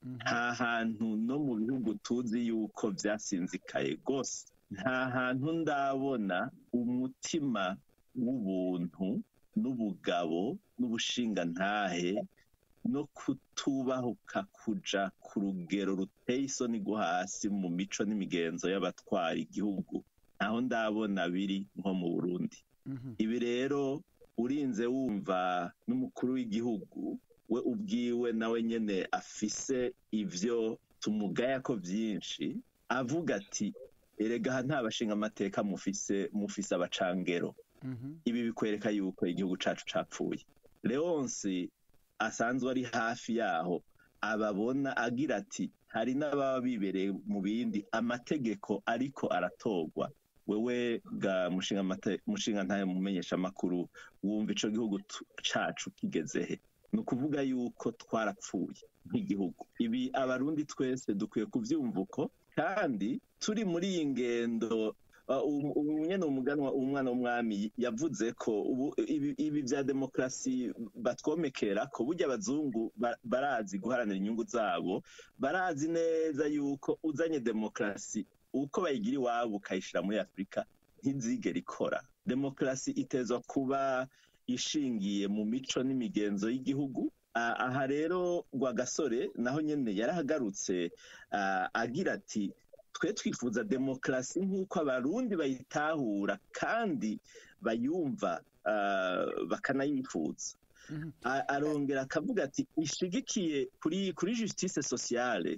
nta hantu no mu bihugu tuzi yuko byasinzikaye rwose nta hantu ndabona umutima w'ubuntu n'ubugabo n'ubushingantahe no kutubahuka kuja ku rugero ruteye isoni rwo hasi mu mico n'imigenzo y'abatwara igihugu ntaho ndabona biri nko mu burundi ibi rero urinze wumva n'umukuru w'igihugu we ubwiwe nawe nyene afise ivyo tumugaya ko vyinshi avuga ati erega aha nta bashinga amateka mufise mufise abacangero ibi bikwereka yuko igihugu cacu capfuye leonsi asanzwe ari hafi yaho ababona agira ati hari n'ababa bibereye mu bindi amategeko ariko aratorwa wewe ga mushinga ntayo mumenyesha amakuru wumva ico gihugu cacu kigeze he ni ukuvuga yuko twarapfuye nk'igihugu ibi abarundi twese dukwiye kuvyumva uko kandi turi muri iyi ngendo nyene umuganwa umwana w'umwami yavuze ko ibi vya demokarasi batwomekera ko burya abazungu barazi guharanira inyungu zabo barazi neza yuko uzanye demokarasi uko bayigira iwabo ukayishira muri afurika ntizigera ikora demokarasi itezwa kuba ishingiye mu mico n'imigenzo y'igihugu aha rero rwagasore naho nyene yarahagarutse agira ati twe twifuza demokarasi nk'uko abarundi bayitahura kandi bayumva bakanayifuza arongera akavuga ati ishigikiye kuri kuri justice sociale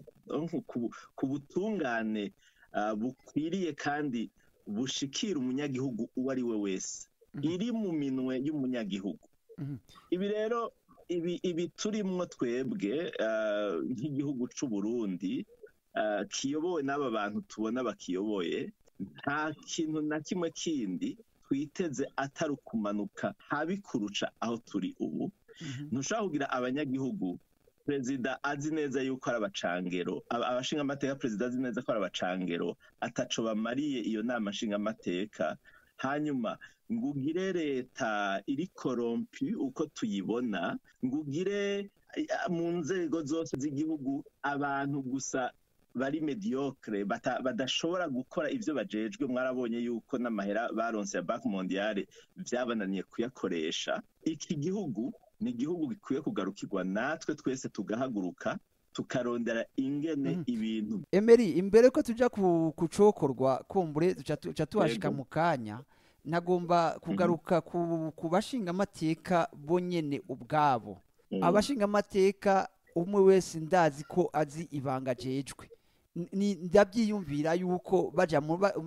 ku butungane bukwiriye kandi bushikira umunyagihugu uwo ari we wese iri mu minwe y'umunyagihugu ibi rero ibi turimwo twebwe nk'igihugu c'u Burundi kiyobowe n'aba bantu tubona bakiyoboye nta kintu na kimwe kindi twiteze atari ukumanuka habi kurusha aho turi ubu ntushobora kugira abanyagihugu perezida azi neza yuko ari abacangero abashinga amateka perezida azi neza ko ari abacangero ataco bamariye iyo nama nshinga amateka hanyuma ngugire leta iri korompi uko tuyibona ngugire mu nzego zose z'igihugu abantu gusa bari mediocre badashobora gukora ivyo bajejwe mwarabonye yuko n'amahera baronse ya banki mondiale vyabananiye kuyakoresha iki gihugu ni igihugu gikwiye kugarukirwa natwe twese tugahaguruka tukarondera ingene ibintu emeri imbere ko tuja kucokorwa kumbure duca tuhashika mu kanya nagomba kugaruka ku bashinga amateka bo nyene ubwabo abashinga amateka umwe wese ndazi ko azi ibanga ajejwe ndabyiyumvira yuko baja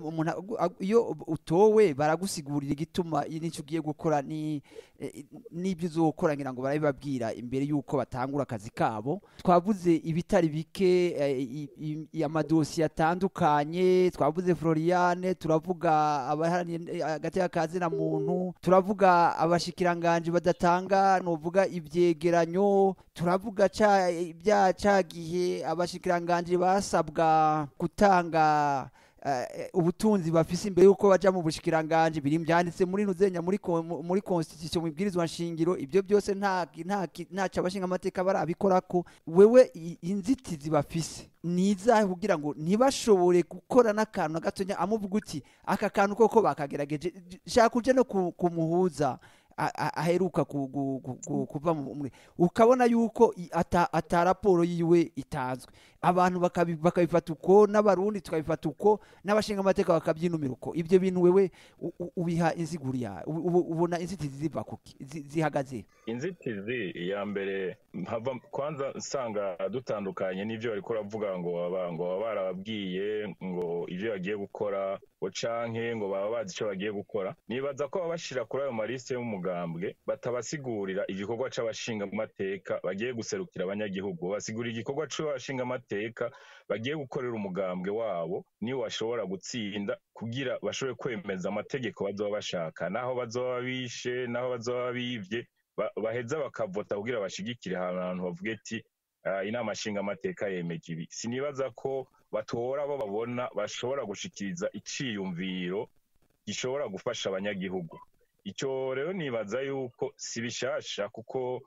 iyo utowe baragusigurira igituma n'icyo ugiye gukora n'ibyo uzokora ngira ngo barabibabwira imbere y'uko batangura akazi kabo twavuze ibitari bike amadosiye atandukanye twavuze floriane turavuga abaharaniye hagati y'akazina muntu turavuga abashikiranganje badatanga nuvuga ibyegeranyo turavuga bya cagihe abashikiranganje basabwa gutanga ubutunzi bafise imbere y'uko baja mu bushikiranganje biri byanditse muri nuzenya muri muri constitution mubwirizwa nshingiro ibyo byose nta nta abashinga amateka barabikorako wewe inzitizi bafise nizahe kugira ngo ntibashobore gukora n'akantu na gatonya amuvuga uti aka kantu koko bakagerageje shaka uje no kumuhuza aheruka kuva muri ukabona yuko ata raporo yiwe itanzwe abantu bakabifata uko n'abarundi tukabifata uko n'abashinga amateka bakabyinumira uko ibyo bintu wewe ubiha inziguri yawe ubona inzitizi ziva kuki zihagaze inzitizi ya mbere kwanza nsanga dutandukanye n'ibyo bariko uravuga ngo ngo baba barababwiye ngo ibyo bagiye gukora ngo canke ngo baba bazi icyo bagiye gukora nibaza ko baba bashira kuri ayo malisite y'umugambwe batabasigurira igikorwa c'abashinga amateka bagiye guserukira abanyagihugu basigurira igikorwa c'abashinga amateka bagiye gukorera umugambwe wabo niwo bashobora gutsinda kugira bashobore kwemeza amategeko bazoba bashaka naho bazoba bishe naho bazoba bivye baheza bakavota kugira bashigikire ahantu bavuge ati inama nshinga amateka yemeje ibi sinibaza ko batora abo babona bashobora gushikiriza iciyumviro gishobora gufasha abanyagihugu icyo rero nibaza yuko si bishasha kuko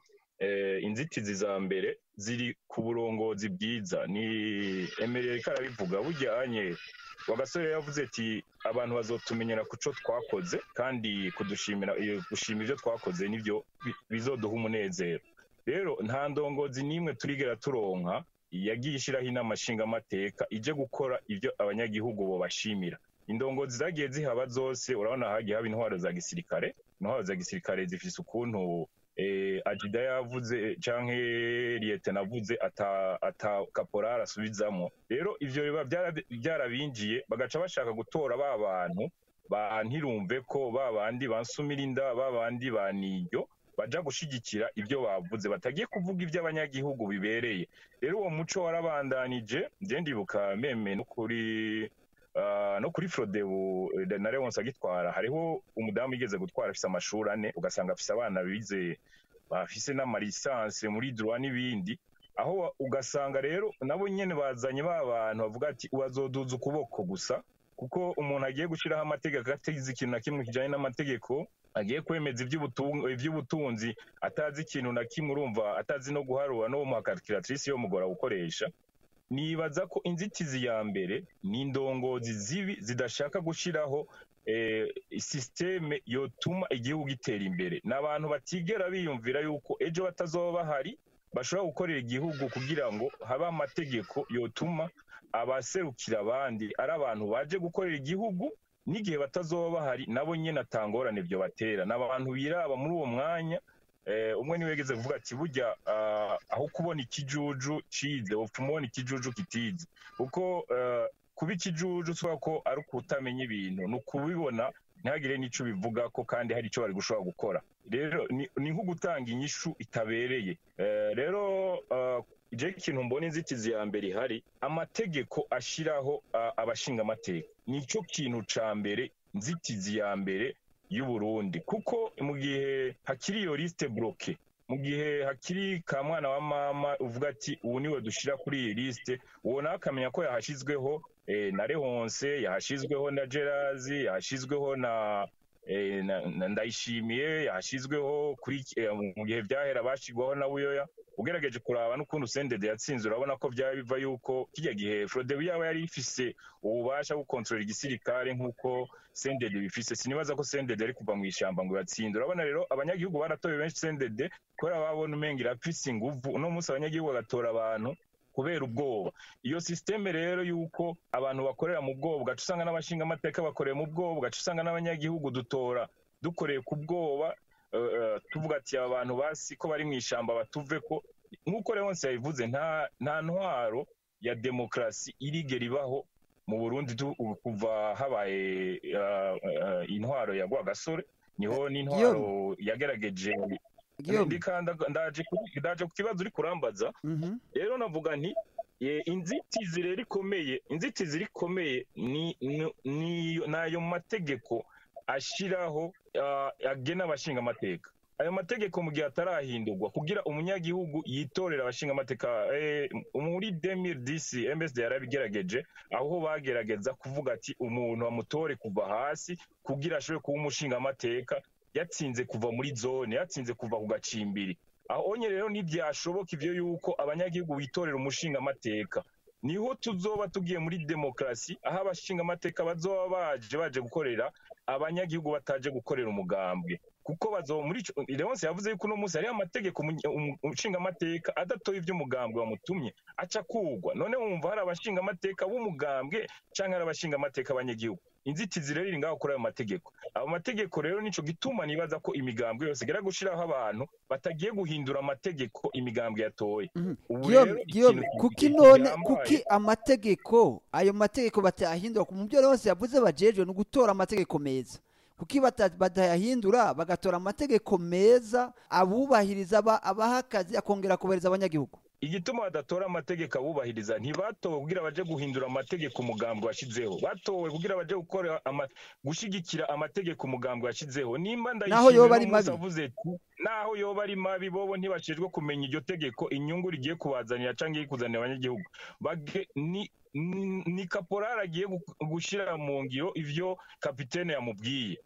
eh, inzitizi za mbere ziri ku burongozi bwiza ni emerere ko arabivuga burya anye wagasore yavuze ati abantu bazotumenyera ku cyo twakoze kandi kudushimira iyo gushima ibyo twakoze nibyo bi- bizoduha umunezero rero nta ndongozi n'imwe turigera turonka yagiye ishyiraho inama nshingamateka ije gukora ibyo abanyagihugu bobashimira indongozi zagiye zihaba zose urabona hagiye haba intwaro za gisirikare intwaro za gisirikare zifise ukuntu eh, ajida yavuze canke liyete navuze ata, ata kaporari asubizamwo rero ivyo biba byara- byarabinjiye bagaca bashaka gutora ba bantu ba ntirumve ko ba bandi bansumira inda ba bandi ba niryo baja gushigikira ibyo bavuze batagiye kuvuga ibyo abanyagihugu bibereye rero uwo muco warabandanije je ndibuka meme no kuri Uh, no kuri Frodebu eh, na Leonce agitwara hariho umudamu yigeze gutwara afise amashuri ane ugasanga afise abana bize bafise n'amalisanse muri droit n'ibindi aho wa- ugasanga rero nabo nyene bazanye ba bantu bavuga ati ubazoduza ukuboko gusa kuko umuntu agiye gushiraho amategeko atazi ikintu na kimwe kijanye n'amategeko agiye kwemeza ivy'ubutung- ivy'ubutunzi atazi ikintu na kimwe urumva atazi no guharura no mu calculatrice yo mugora gukoresha nibaza ko inzitizi ya mbere ni indongozi zibi zidashaka gushiraho eh, sisiteme yotuma igihugu gitera imbere ni abantu batigera biyumvira yuko ejo batazoba bahari bashobora gukorera igihugu kugira ngo habe amategeko yotuma abaserukira abandi ari abantu baje gukorera igihugu n'igihe batazoba bahari nabo nyene atangorane ibyo batera ni abantu biraba muri uwo mwanya eh, umwe niwe yageze kuvuga ati burya ah, aho kubona ikijuju cize wopfa umubona ikijuju kitize kuko eh, kuba ikijuju tuvuga ko ari ukutamenya ibintu ni ukubibona ntihagire n'ico bivuga ko kandi hari ico bari gushobora gukora rero ni ni nko gutanga inyishu itabereye Eh, rero ah, je ikintu mbona inzitizi ya mbere ihari amategeko ashiraho ah, abashingamateka nico kintu ca mbere nzitizi ya mbere y'uburundi kuko mu gihe hakiri iyo liste bloke mu gihe hakiri ka mwana wa mama uvuga ati ubu niwe dushira kuri iyi liste uwo nawe akamenya ko yahashizweho eh, na Leonce yahashizweho na Gerazi yahashizweho na eh, na- na- ndayishimiye yahashizweho kuri eh, mu gihe vyahera bashigwaho na Buyoya ugerageje kuraba n'ukuntu Sendede yatsinze urabona ko byaba biva yuko kijya gihe Frodebu yaba yari ifise ububasha bwo kontrola igisirikare nk'uko Sendede bifise sinibaza ko Sendede ari kuva mu ishamba ngo yatsinde urabona rero abanyagihugu baratoye benshi Sendede kubera babona umenga irafise inguvu uno munsi abanyagihugu bagatora abantu kubera ubwoba iyo sisiteme rero y'uko abantu bakorera mu bwoba ugaca usanga n'abashinga amateka bakoreye mu bwoba ugaca usanga n'abanyagihugu dutora dukoreye ku bwoba eh, eh, tuvuga ati aba bantu basi ko bari mu ishamba batuve ko nk'uko Leonce yabivuze nta nta ntwaro ya demokarasi irigera ibaho mu Burundi tu- kuva habaye eh, eh, intwaro ya Rwagasore niho n'intwaro yagerageje Guillaume ndikanda ndaje ku- ndaje ku kibazo uri kurambaza mhm rero navuga nti eh, inzitizi rero ikomeye inzitizi rikomeye ni ni- ni nayo mategeko ashiraho ah, agena abashinga amateka ayo mategeko mu gihe atarahindurwa kugira umunyagihugu yitorera abashinga amateka eh, muri 2010 MSD yarabigerageje aho bagerageza kuvuga ati umuntu amutore kuva hasi kugira ashobore kuba umushinga amateka yatsinze kuva muri zone yatsinze kuva ku gacimbiri aho onye rero ntibyashoboka ivyo yuko abanyagihugu bitorera umushinga amateka niho tuzoba tugiye muri demokarasi aho abashinga amateka bazoba baje baje gukorera abanyagihugu bataje gukorera umugambwe kuko bazoba muri ico Leonce yavuze yuko uno munsi hariho amategeko umu- umu- umushinga amateka adatoye ivy'umugambwe wamutumye aca kugwa none wumva hari abashinga amateka b'umugambwe canke hari abashinga amateka abanyagihugu inzitizi rero iri ngaho kuri ayo mategeko ayo mategeko rero nico gituma nibaza ko imigambwe yose igera gushiraho abantu batagiye guhindura amategeko imigambwe yatoye mhm ubu Guillaume rero Guillaume ikintu kuki ki- none gihambaye- kuki amategeko ayo mategeko batayahindura mu byo yose yavuze bajejwe no gutora amategeko meza kuki bata- batayahindura bagatora amategeko meza abubahiriza aba- abaha akazi akongera kubahiriza abanyagihugu igituma badatora amategeko abubahiriza ntibatowe kugira baje guhindura amategeko umugambwe washizeho batowe kugira baje gukora ama, gushigikira amategeko umugambwe washizeho nimba Naho yoba ari uno munsi mabi. avuze ati naho yoba ari mabi bobo ntibashijwe kumenya iryo tegeko inyungu rigiye kubazanira canke iri kuzanira abanyagihugu Bage- ni ni- ni kaporari agiye gu- gushira mu ngiro ivyo kapitene yamubwiye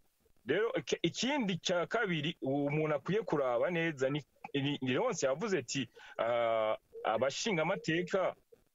rero iki- ikindi cya kabiri umuntu akwiye kuraba neza ni ni- ni Leonce yavuze ati ah, abashingamateka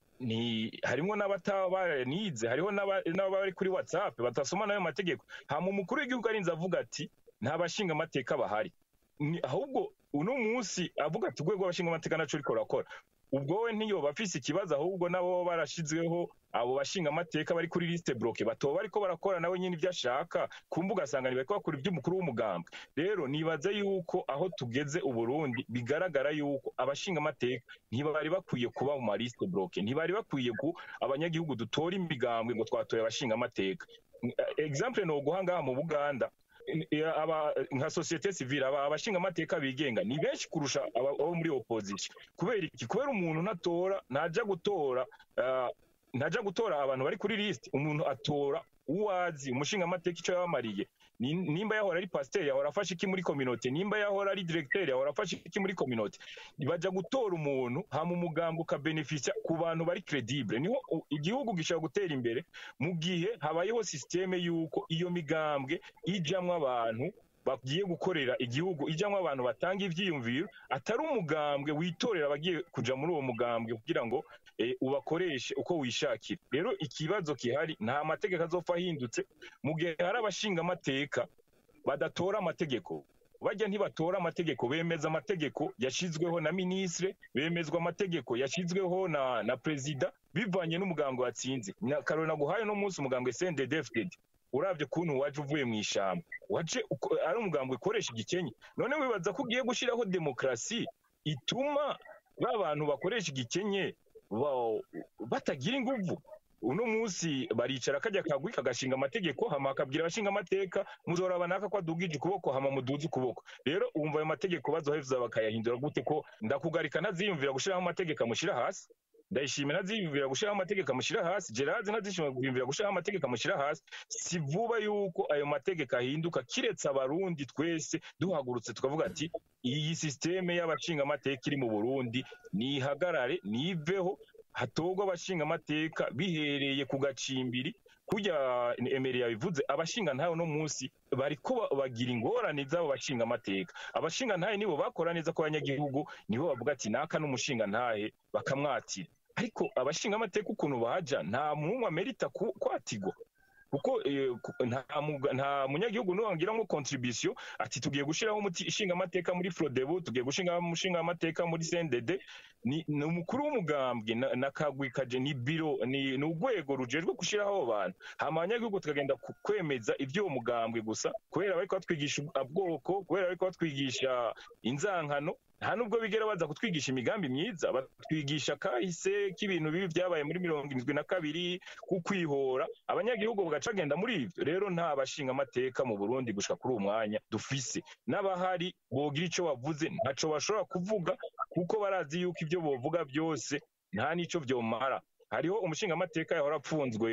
ni harimo n'abataba baranize hariho n'aba- n'abari kuri whatsapp batasoma n'ayo mategeko hama umukuru w'igihugu arinze avuga ati nta bashingamateka bahari Ni- ahubwo uno munsi avuga ati urwego rw'abashingamateka naco riko rurakora ubwo we ntiyoba afise ikibazo ahubwo nabo baba barashizweho abo bashingamateka bari kuri liste bloke batoba bariko barakora nawe nyine ibyo ashaka ku mbuga sanganya bariko bakora iby'umukuru w'umugambwe rero nibaza yuko aho tugeze uburundi bigaragara yuko abashingamateka ntibari bakwiye kuba mu maliste bloke ntibari bakwiye ku abanyagihugu dutora imigambwe ngo twatoye abashingamateka exemple ni uguha ngaha mu buganda eh, aba nka societe civile aba abashingamateka bigenga ni benshi kurusha aba- abo muri opposition kubera iki kubera umuntu ntatora ntaja gutora ah, ntaja gutora abantu bari kuri list umuntu atora uwazi umushingamateka icyo yabamariye Ni- nimba yahora ari pasiteri yahora afashe iki muri kominote nimba yahora ari diregiteri yahora afashe iki muri kominote baja gutora umuntu hama umugambi ukabenefisya ku bantu bari credible niho u- igihugu gishobora gutera imbere mu gihe habayeho sisiteme y'uko iyo migambwe ijamwo abantu bagiye gukorera igihugu ijamwo abantu batanga ivyiyumviro atari umugambwe witorera abagiye kuja muri uwo mugambwe kugira ngo eh, ubakoreshe uko wishakira rero ikibazo gihari nta mategeko azopfa ahindutse mu gihe hari abashingamateka badatora amategeko bajya ntibatora amategeko bemeza amategeko yashizweho na ministre bemezwa amategeko yashizweho na na perezida bivanye n'umugambwe watsinze Na- karori naguhaye no munsi umugambwe CNDD-FDD uravye kuntu waje uvuye mu ishamba waje uko- ari umugambwe ukoresha igikenye none wibaza ko ugiye gushiraho demokrasi ituma ba bantu bakoresha igikenye ba- batagira inguvu uno munsi baricara kajya kagwi kagashinga amategeko hama akabwira abashinga amateka muzoraba naka ko adugije ukuboko hama muduze ukuboko rero wumva ayo mategeko bazoheza bakayahindura gute ko ndakugarika ntaziyumvira gushiraho amategeko amushyira hasi ndayishimira ntaziyumvira gushiraho amategeko amushyira hasi gerard ntaziyumvira gushiraho amategeko amushyira hasi si vuba yuko ayo mategeko ahinduka kiretse abarundi twese duhagurutse tukavuga ati iyi sisiteme y'abashinga amateka iri mu burundi nihagarare niveho hatorwa abashinga amateka bihereye ku gacimbiri kurya emeri yabivuze abashinga ntayo no munsi bariko ba- bagira ingorane z'abo bashinga amateka abashinga ntahe nibo bakora neza ku banyagihugu nibo bavuga ati naka n'umushinga ntahe bakamwatira ariko abashinga amateka ukuntu baja nta mumwe amerita ku- kwatigwa kuko eh, ku- nta muga- nta munyagihugu nuwangiramo contribution ati tugiye gushiraho umuti ishinga amateka muri Frodebu tugiye gushinga umushinga amateka muri CNDD ni, ni umukuru w'umugambwe na, na kagwi kaje ni biro ni, ni urwego rujejwe gushiraho abo bantu hama abanyagihugu tukagenda ku- kwemeza ivy'uwo mugambwe gusa kubera bariko batwigisha ubwoko kubera bariko batwigisha inzankano nta nubwo bigera baza kutwigisha imigambi myiza batwigisha kahise k'ibintu bibi byabaye muri mirongo irindwi na kabiri ku kwihora abanyagihugu bagaca bagenda muri ivyo rero nta bashinga amateka mu burundi gushika kuri uwo mwanya dufise n'abahari bogira ico bavuze ntaco bashobora kuvuga kuko barazi yuko ivyo bovuga byose nta n'ico vyomara hariho umushinga amateka yahora apfunzwe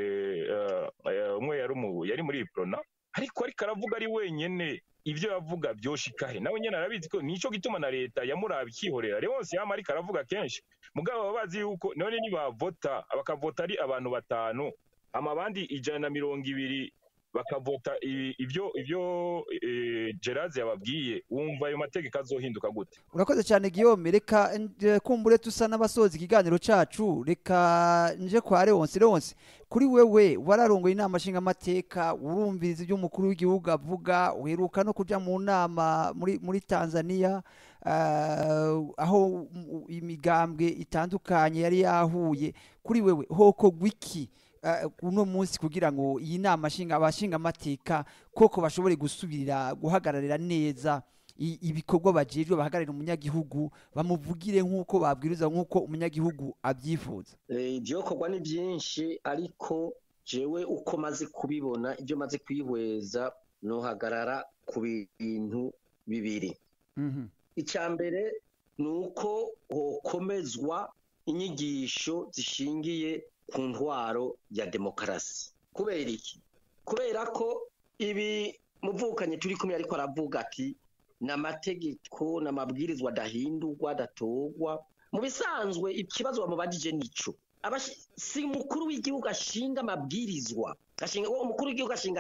eh, eh, umwe yari umu- yari muri iprona ariko ariko aravuga ari wenyene ivyo yavuga vyoshikahe nawe nyene arabizi ko nico gituma na leta yamuraba ikihorera Leonce yama ariko aravuga kenshi mugabo baba bazi yuko none nibavota bakavota ari abantu batanu hama abandi ijana na mirongo ibiri bakavota i- ivyo ivyo eh, Gerard yababwiye wumva ayo mategeko azohinduka gute urakoze cyane Guillaume reka nje kumbure tusa n'abasoza ikiganiro cacu reka nje kwa Leonce Leonce kuri wewe wararongoye inama nshingamateka urumviriza ibyo umukuru w'igihugu avuga uheruka no kuja mu nama muri muri Tanzania ah, aho mm, imigambwe itandukanye yari yahuye kuri wewe hoko gwiki ah, uno munsi kugira ngo iyi nama nshinga abashinga amateka koko bashobore gusubirira guhagararira neza i- ibikorwa bajejwe bahagararira umunyagihugu bamuvugire nk'uko babwiriza nk'uko umunyagihugu abyifuza Eh, ivyokorwa ni byinshi ariko jewe uko maze kubibona ibyo maze kwihweza nohagarara ku bintu bibiri Mhm. icya mbere ni uko hokomezwa inyigisho zishingiye ku ntwaro ya demokarasi kubera iki kubera ko ibi muvukanye turi kumwe ariko aravuga ati ni amategeko n'amabwirizwa adahindurwa adatorwa mu bisanzwe ikibazo bamubajije nico Abashi- si umukuru w'igihugu ashinga amabwirizwa ashinga uwo umukuru w'igihugu ashinga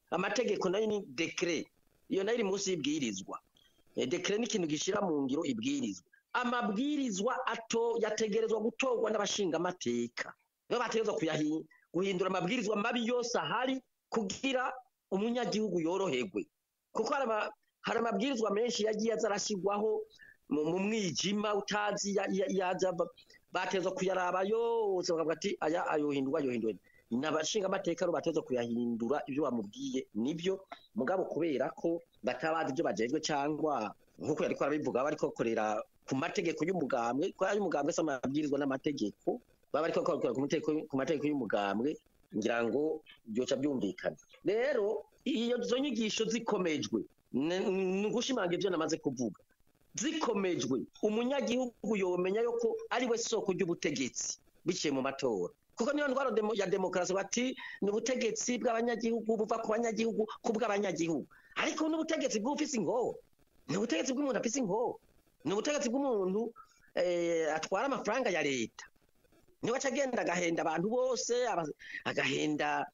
amategeko nayo ni dekere iyo nayo iri munsi y'ibwirizwa Eh, dekere ni ikintu gishyira mu ngiro ibwirizwa amabwirizwa ato yategerezwa gutorwa n'abashingamateka nibo bategerezwa kuyahi- guhindura amabwirizwa mabi yose ahari kugira umunyagihugu yoroherwe kuko hari ama- hari amabwirizwa menshi yagiye aza arashyirwaho mu mu mwijima utazi ya- ya- yaza ba- batezwa kuyaraba yose bakavuga ati aya ayohindurwa ayohindurwa ni abashingamateka rero batezwa kuyahindura ibyo bamubwiye nibyo mugabo kubera ko batabazi ibyo bajejwe cyangwa nk'uko yari arabivuga bariko bakorera ku mategeko y'umugambwe ko ari umugambwe se amabwirizwa n'amategeko baba bariko bakorera ku mategeko- ku mategeko y'umugambwe ngira ngo byoca byumvikana rero iyo izo nyigisho zikomejwe ni ni ugushimangira ibyo namaze kuvuga zikomejwe umunyagihugu yomenya yuko ari we soko ry'ubutegetsi biciye mu matora kuko niyo ndwara demo- ya demokarasi bati ni ubutegetsi bw'abanyagihugu buva ku banyagihugu ku bw'abanyagihugu ariko n'ubutegetsi bw'ufise ingoho ni ubutegetsi bw'umuntu afise ingoho ni ubutegetsi bw'umuntu eh, atwara amafaranga ya leta niwe aca agenda agahenda abantu bose aba- agahenda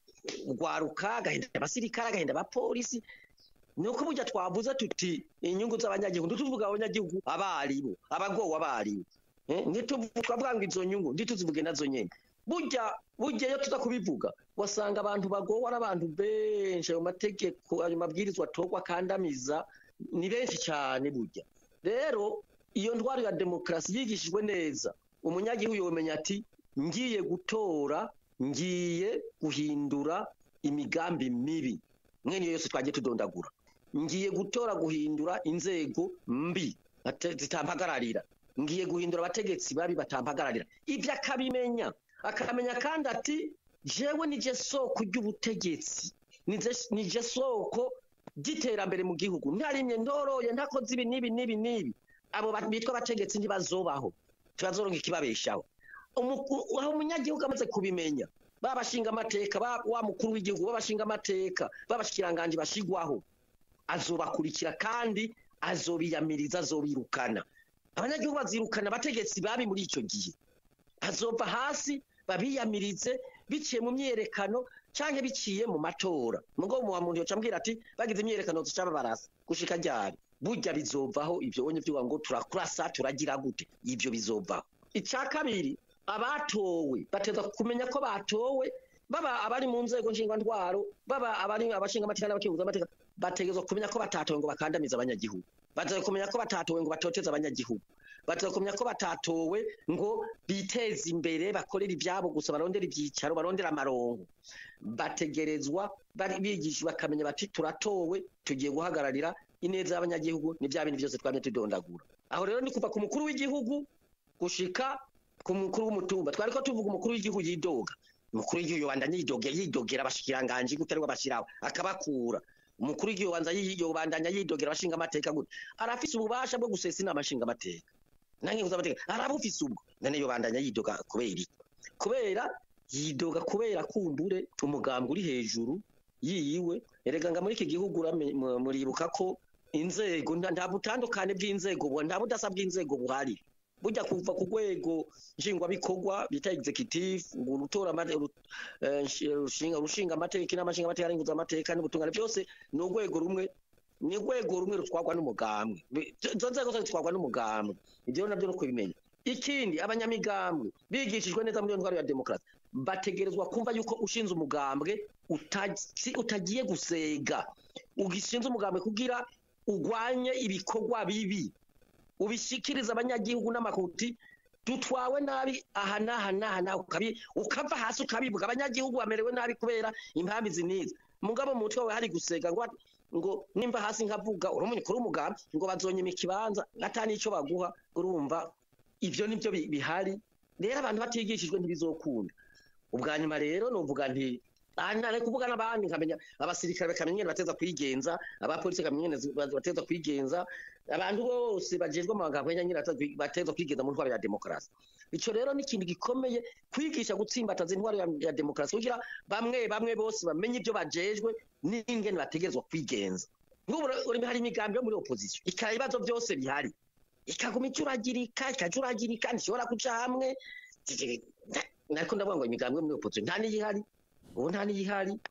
urwaruka agahenda abasirikare agahenda abapolisi ni uko burya twavuze tuti inyungu z'abanyagihugu ntituvuga abanyagihugu abaribo abagowe abaribo Eh, ntituvuga ngo izo nyungu ntituzivuge nazo nyene burya burya iyo tuza kubivuga wasanga abantu bagowe ari abantu benshi ayo mategeko ayo mabwirizwa atorwa akandamiza ni benshi cyane burya rero iyo ndwara ya demokarasi yigishijwe neza umunyagihugu yomenya ati ngiye gutora ngiye guhindura imigambi mibi mwene iyo yose twagiye tudondagura ngiye gutora guhindura inzego mbi ate- zitampagararira ngiye guhindura abategetsi babi batampagararira ibyo akabimenya akamenya kandi ati jewe nije soko ry'ubutegetsi nije- nije soko ry'iterambere mu gihugu ntarimye ndoroye ntakoze ibi n'ibi n'ibi n'ibi abo ba- bitwa abategetsi ntibazobaho tubazoronka ikibabeshaho Umuku- aho umunyagihugu amaze kubimenya babashinga amateka ba- wa mukuru w'igihugu babashinga amateka babashikiranganji bashigwaho azobakurikira kandi azobiyamiriza azobirukana abanyagihugu bazirukana abategetsi babi muri icyo gihe azova hasi babiyamirize biciye mu myerekano canke biciye mu matora mugo mu muntu yoca ambwira ati bagize imyerekano zicaba barasa gushika ryari burya bizovaho ivyo onye vyuwa ngo turakurasa turagira gute ivyo bizovaho ica kabiri abatowe bateza kumenya ko batowe baba abari mu nzego nshingwantwaro baba abari abashinga amateka n'abakenguza amateka bategezwa kumenya ko batatowe ngo bakandamize abanyagihugu bategezwa kumenya ko batatowe ngo batoteze abanyagihugu bategezwa kumenya ko batatowe ngo biteze imbere bakorere ibyabo gusa barondera ibyicaro barondera amarongo bategerezwa bari bigishwa bakamenya bati turatowe tugiye guhagararira ineza y'abanyagihugu ni bya bintu byose twamye tudondagura aho rero ni kuva ku mukuru w'igihugu gushika ku mukuru w'umutumba twari ko tuvuga umukuru w'igihugu yidoga umukuru w'igihugu yobandanya yidogera yidogera abashikiranganji gute ariko abashiraho akabakura umukuru w'igihugu wanza yobandanya yidogera abashinga amateka gute arafise ububasha bwo gusesa inama nshinga amateka nange nguza amateka arabufise ubwo none yobandanya yidoga kubera iki kubera yidoga kubera kumbure umugambwe uri hejuru yiwe erega nga muri iki gihugu urame- mu- muribuka ko inzego nta nta butandukane bw'inzego bu- nta budasa bw'inzego buhari burya kuva ku rwego nshingwabikorwa bita executive ngo urutora amate- uru- eh, nshi- rushinga rushinga amategeko n'amashinga amateka arenguza amateka n'ubutungane byose ni urwego rumwe ni urwego rumwe rutwarwa n'umugambwe Bi- izo nzego zose zitwarwa n'umugambwe ibyo nabyo no kubimenya ikindi abanyamigambwe bigishijwe neza muri iyo ndwara ya demokarasi bategerezwa kumva yuko ushinze umugambwe utazi- utagiye gusega ugishinze umugambwe kugira urwanye ibikorwa bibi ubishikiriza abanyagihugu n'amakuti dutwawe nabi aha n'aha n'aha n'aha ukabi- ukava hasi ukabivuga abanyagihugu bamerewe nabi kubera impamvu izi n'izi mugabo mu mutwe wawe hari gusega ngo ngo nimba hasi nkavuga uri umunyukuru w'umugambi ngo bazonyima ikibanza ata n'icyo baguha urumva ibyo nibyo bi- bihari rero abantu batigishijwe ntibizokunda ubwa nyuma rero nuvuga nti aha nari kuvuga n'abandi nkamenya abasirikare bakamenya ingene bateza kwigenza abapolisi bakamenya ingene bateza kwigenza abantu bose bajejwe amagambo nyine bateza kwigenza mu ntwaro ya demokarasi ico rero ni ikintu gikomeye kwigisha gutsimbataza intwaro ya, ya demokarasi kugira bamwe bamwe bose bamenye ibyo bajejwe n'ingene bategerezwa kwigenza nk'ubu uri hari imigambi yo muri opposition ikara ibibazo byose bihari ikaguma icuragirika ikajuragirika ntishobora kuja hamwe nariko ndavuga ngo imigambi yo muri opposition nta n'iyihari ubu nta n'iyihari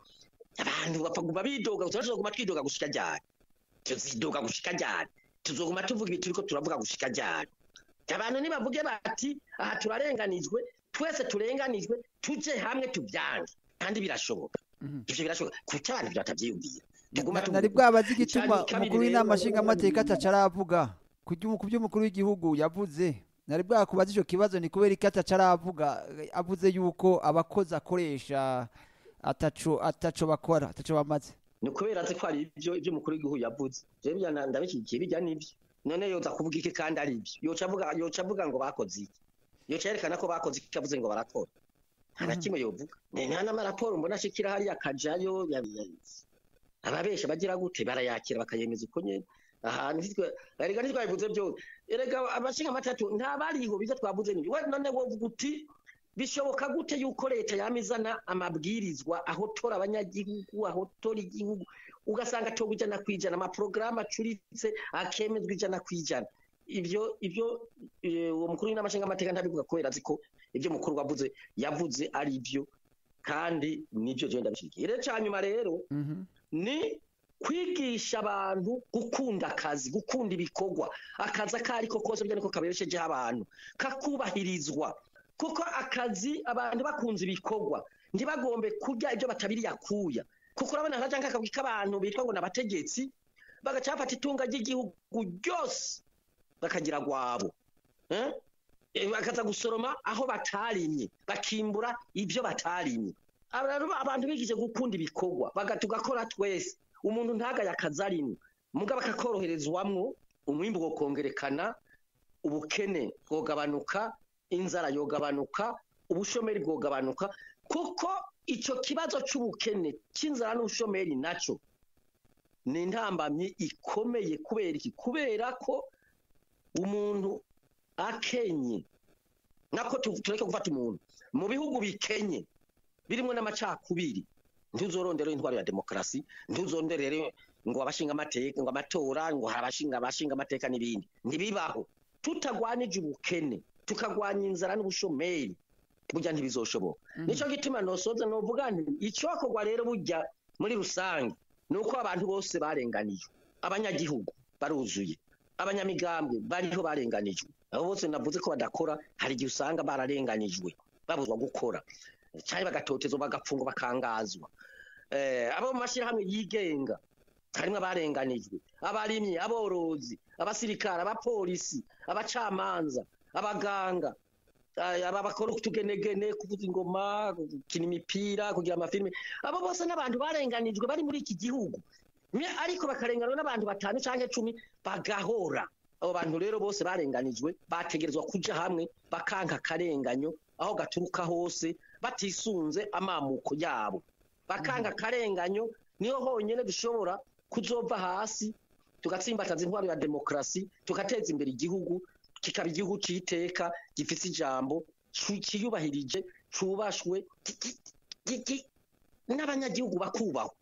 abantu bapfaguma bidoga tuzoguma twidoga gushika ryari tuzidoga gushika ryari tuzoguma tuvuga ibintu turiko turavuga gushika ryari abantu nibavuge bati aha turarenganijwe twese turenganijwe tuje hamwe tubyange kandi birashoboka Mhm. ivyo birashoboka kuki abantu ivyo batavyiyumvira tuguma Na- tuvuga nari bwabazi igituma Icya kabiri umukuru rero, w'inama nshingamateka baravuga ataca aravuga ku byo ku byo umukuru w'igihugu yavuze nari bwakubaza ico kibazo ni kubera iki ataca aravuga eh, avuze yuko abakozi akoresha ataco ataco bakora ataco bamaze ni ukubera azi ko hari ibyo ibyo umukuru w'igihugu yavuze jewe bya na- ndabishyigikiye bijya n'ibyo none yoza kuvuga iki kandi ari ibyo yoca avuga yoca avuga ngo bakoze iki yoca yerekana ko bakoze iki avuze ngo barakora nta na Mhm. kimwe yovuga Ni nta n'amaraporo mbona ashikira hariya akajayo ya- ya- ababesha bagira gute barayakira bakayemeza uko nyene aha nitwe erega ntitwabivuze byose erega abashinga amatatu nta bariho biza twavuze n'ibyo we none wovuga uti bishoboka gute yuko leta yama izana amabwirizwa ahotora abanyagihugu ahotora igihugu ugasanga atorwa ijana ku ijana amaporogaramu acuritse akemezwa ijana ku ijana ibyo ibyo eh, uwo mukuru w'inama nshingamateka ntabivuga kubera azi ko ibyo mukuru wavuze yavuze ari byo kandi nibyo jewe ndabishyigikiye rero ca nyuma rero Mhm. ni kwigisha abantu gukunda akazi gukunda ibikorwa akazi ako ariko kose burya niko kabereshejeho abantu kakubahirizwa kuko akazi abantu bakunze ibikorwa ntibagombe kurya ibyo batabiriye akuya kuko urabona haraja nk'akabwi k'abantu bitwa ngo ni abategetsi bagaca bafata itunga ry'igihugu ryose bakagira gwabo eh? Eh, bakaza gusoroma aho batarimye bakimbura ibyo batarimye Aba rero abantu bigije gukunda ibikorwa baga tugakora twese umuntu ntagaye akazi arimo mugabo akakoroherezwamwo umwimbu wokongerekana ubukene bwogabanuka inzara yogabanuka ubushomeri bwogabanuka kuko ico kibazo c'ubukene c'inzara n'ubushomeri naco ni intambamyi ikomeye kubera iki kubera ko umuntu akenye nako tu- tureke gufata umuntu mu bihugu bikenye birimwo n'amacakubiri ntuzorondere intwaro ya demokarasi ntuzonderere ngo abashinga amateka ngo amatora ngo hari abashinga abashinga amateka n'ibindi ntibibaho tutagwanije ubukene tukagwanya inzara n'ubushomeri burya ntibizoshoboka Mhm. nico gituma nosoza novuga nti icokorwa rero burya muri rusange ni uko abantu bose barenganijwe abanyagihugu baruzuye abanyamigambwe bariho barenganijwe abo bose navuze ko badakora hari igihe usanga bararenganijwe babuzwa gukora cyangwa bagatotezwa bagapfungwa bakangazwa eh, abo mu mashyirahamwe yigenga harimo abarenganijwe abarimyi aborozi abasirikare abapolisi abacamanza abaganga eh, aba bakora utugenegene kuvuza ingoma gukina imipira kugira amafilime abo bose n'abantu barenganijwe bari muri iki gihugu Mye- ariko bakarenganwa n'abantu batanu cyangwa icumi bagahora abo bantu rero bose barenganijwe bategerezwa kuja hamwe bakanka akarenganyo aho gaturuka hose batisunze amamuko yabo bakanga akarenganyo niho honyine dushobora kuzova hasi tugatsimbataza intwaro ya demokarasi tugateza imbere igihugu kikaba igihugu cy'iteka gifite ijambo cu- ciyubahirije cubashwe ki- ki- ki- ki- n'abanyagihugu bakubahwa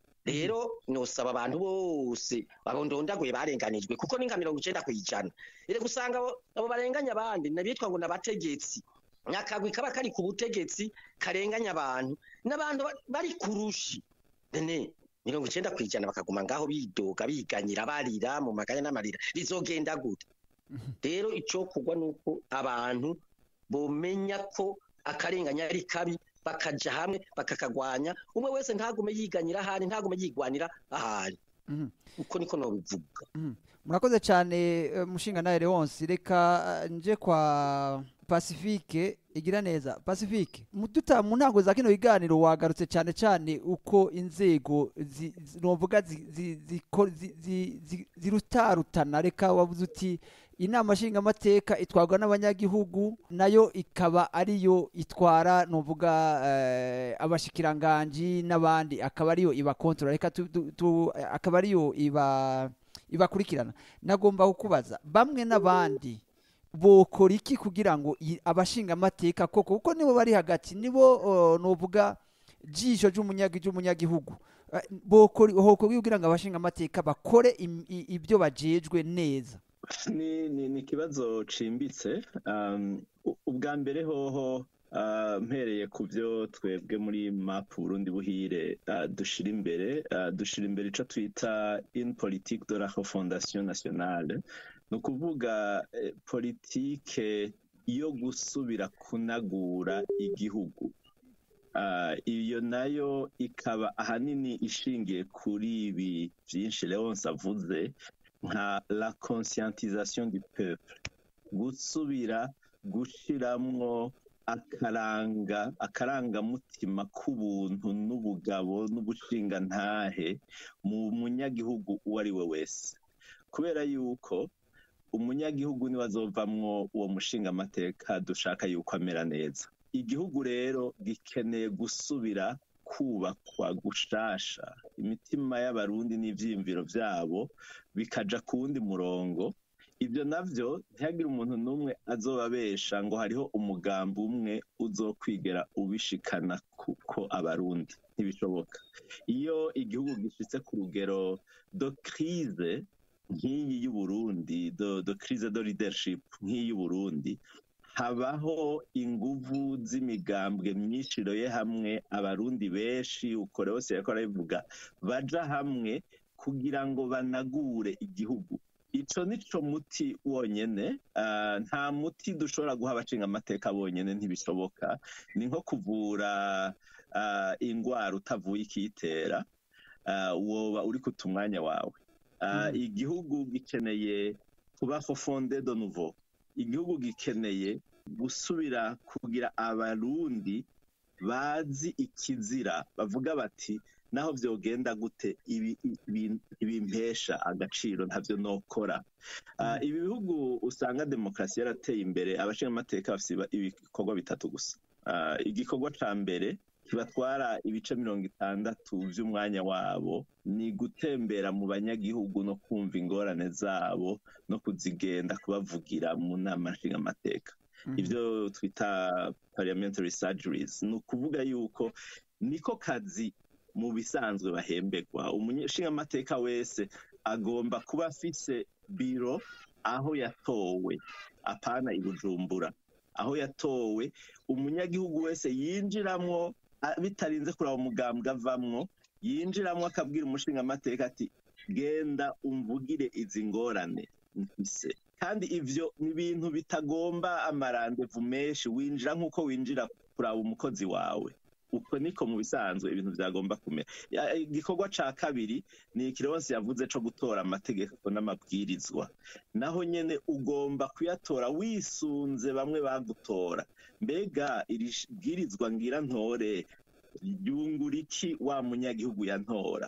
rero nosaba abantu bose abo ndondaguye barenganijwe kuko ni nka mirongo icenda kw'ijana rero gusanga abo abo barenganya abandi nabitwa ngo n'abategetsi nyakagwi kaba kari ku butegetsi karenganya abantu n'abantu ba- bari ku rushi nene mirongo icenda kw'ijana bakaguma ngaho bidoga biganyira barira mu maganya n'amarira bizogenda gute rero icokorwa ni uko abantu bomenya ko akarenganya ari kabi bakaja hamwe bakakagwanya umwe wese ntagume yiganyira ahari ntagume yigwanira ahari Mhm. uko niko nobivuga murakoze cyane eh, mushinga nawe Leonce reka eh, nje kwa Pacifique igira neza Pacifique mu duta mu ntango za kino biganiro wagarutse cyane cyane uko inzego zi- zi- novuga zi- zi- ziko- zi- zi- zi- zirutarutana reka wavuze uti inama nshingamateka itwarwa n'abanyagihugu nayo ikaba ariyo itwara novuga eh, abashikiranganji n'abandi akaba ariyo ibakontorora reka tu, tu, tu, akaba ariyo iba ibakurikirana nagomba kukubaza bamwe n'abandi bokora iki kugira ngo i- abashingamateka koko kuko nibo bari hagati nibo uh, novuga jisho ry'umunyagi ry'umunyagihugu Eh, bokora hokorwa kugira ngo abashingamateka bakore im- i- ibyo bajejwe neza ni ni ni ikibazo cimbitse um, u- ubwa mbere hoho Ah, mpereye ku byo twebwe muri map Burundi buhire ah, dushira imbere ah, dushira imbere ico twita une politique de la refondation nationale ni ukuvuga eh, politike yo gusubira kunagura igihugu Ah, iyo nayo ikaba ahanini ishingiye kuri ibi byinshi Leonce avuze nka la conscientisation du peuple gusubira gushiramwo akaranga akarangamutima k'ubuntu n'ubugabo n'ubushingantahe mu munyagihugu uwo ari we wese kubera yuko umunyagihugu niwe azovamwo uwo mushingamateka dushaka yuko amera neza igihugu rero gikeneye gusubira kubakwa gushasha imitima y'abarundi n'ivyiyumviro vyabo bikaja ku wundi murongo ibyo navyo ntihagire umuntu n'umwe azobabesha ngo hariho umugambi umwe uzokwigera ubishikana kuko abarundi ntibishoboka iyo igihugu gishitse ku rugero do crise nk'iyi y'uburundi do, do crise de leadership nk'iyi y'uburundi habaho inguvu z'imigambwe myinshi iroye hamwe abarundi benshi uko rwose yariko arabivuga baja hamwe kugira ngo banagure igihugu ico nico muti wonyene ah, nta muti dushobora guha abashinga amateka bonyene ntibishoboka ni nko kuvura ah, ingwara utavuye ikiyitera ah, woba uri kuta umwanya wawe Ah, igihugu gikeneye kuba fonde de nouveau igihugu gikeneye gusubira kugira abarundi bazi ikizira bavuga bati naho vyogenda gute ibi ibi- ibimpesha agaciro ntavyo nokora Ah, ibi bihugu usanga demokarasi yarateye imbere abashinga amateka bafise iba- ibikorwa bitatu gusa Ah, igikorwa ca mbere kibatwara ibice mirongo itandatu vy'umwanya wabo ni gutembera mu banyagihugu no kumva ingorane zabo no kuzigenda kubavugira mu nama nshingamateka ibyo twita parliamentary surgeries ni ukuvuga yuko niko kazi mu bisanzwe bahemberwa umushingamateka wese agomba kuba afise biro aho yatowe apana i bujumbura aho yatowe umunyagihugu wese yinjiramwo a- bitarinze kuraba umugambwe avamwo yinjiramwo akabwira umushingamateka ati genda umvugire izi ngorane mfise kandi ivyo ni ibintu bitagomba amarandevu menshi winjira nk'uko winjira kuraba umukozi wawe uko niko mu bisanzwe ibintu vyagomba kumera Ya- igikorwa ca kabiri ni ikironsi yavuze co gutora amategeko n'amabwirizwa naho nyene ugomba kuyatora wisunze bamwe bagutora mbega iri sh- bwirizwa ngira ntore ryungura iki wa munyagihugu yantora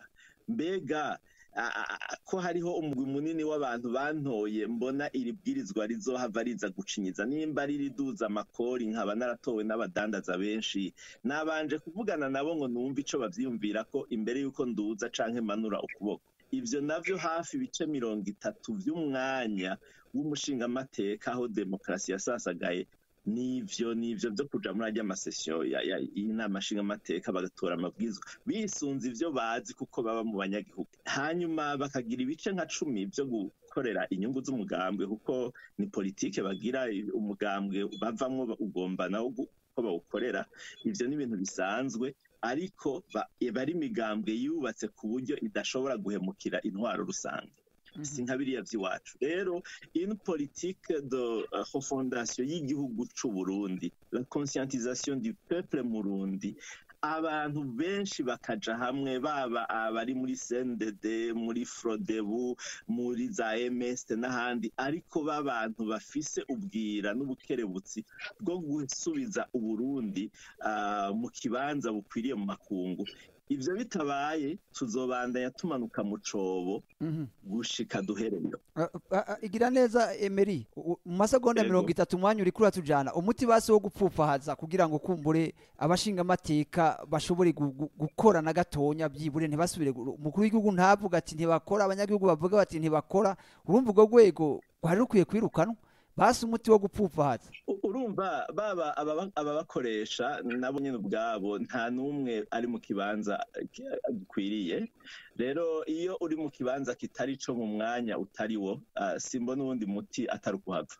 mbega a- a- a- ko hariho umugwi munini w'abantu bantoye mbona iri bwirizwa rizohava riza gucinyiza nimba ririduza amakori nkaba naratowe n'abadandaza benshi nabanje kuvugana nabo ngo numve ico bavyiyumvira ko imbere yuko nduza canke manura ukuboko ivyo navyo hafi ibice mirongo itatu vy'umwanya w'umushingamateka aho demokarasi yasasagaye nivyo nivyo vyo kuja muri arya masesiyo ya- ya- y'inama nshingamateka bagatora amabwizwa bisunze ivyo bazi kuko baba mu banyagihugu hanyuma bakagira ibice nka cumi vyo gukorera inyungu z'umugambwe kuko ni politike bagira umugambwe bavamwo ugomba nawo gu- ko bawukorera ivyo ni ibintu bisanzwe ariko ba- bari imigambwe yubatse ku buryo idashobora guhemukira intwaro rusange si nka biriya vy'iwacu rero une politique de uh, refondation y'igihugu c'u Burundi la conscientisation du peuple murundi abantu benshi bakaja hamwe baba abari muri CNDD muri Frodebu muri za MS n'ahandi ariko b'abantu bafise ubwira n'ubukerebutsi bwo gusubiza uburundi uh, mu kibanza bukwiriye mu makungu ivyo bitabaye tuzobandanya tumanuka mu cobo Mhm. gushika duhereyo Ah, ah, ah, igira neza Emery u- u- mu masegonda Yego. mirongo itatu umwanya uriko uratujana umuti basi wo gupfupfahaza kugira ngo kumbure abashinga amateka bashobore gu- gu- gukora na gatonya byibure ntibasubire gu- umukuru w'igihugu ntavuga ati ntibakora abanyagihugu bavuga bati ntibakora urumva urwo rwego rwari rukwiye kwirukanwa basi umuti wo gupfupfahaza U- urumva baba ababa- ababakoresha nabo nyine ubwabo nta n'umwe ari mu kibanza ki- gikwiriye rero iyo uri mu kibanza kitari co mu mwanya utari wo ah, simbona uwundi muti atari ukuhava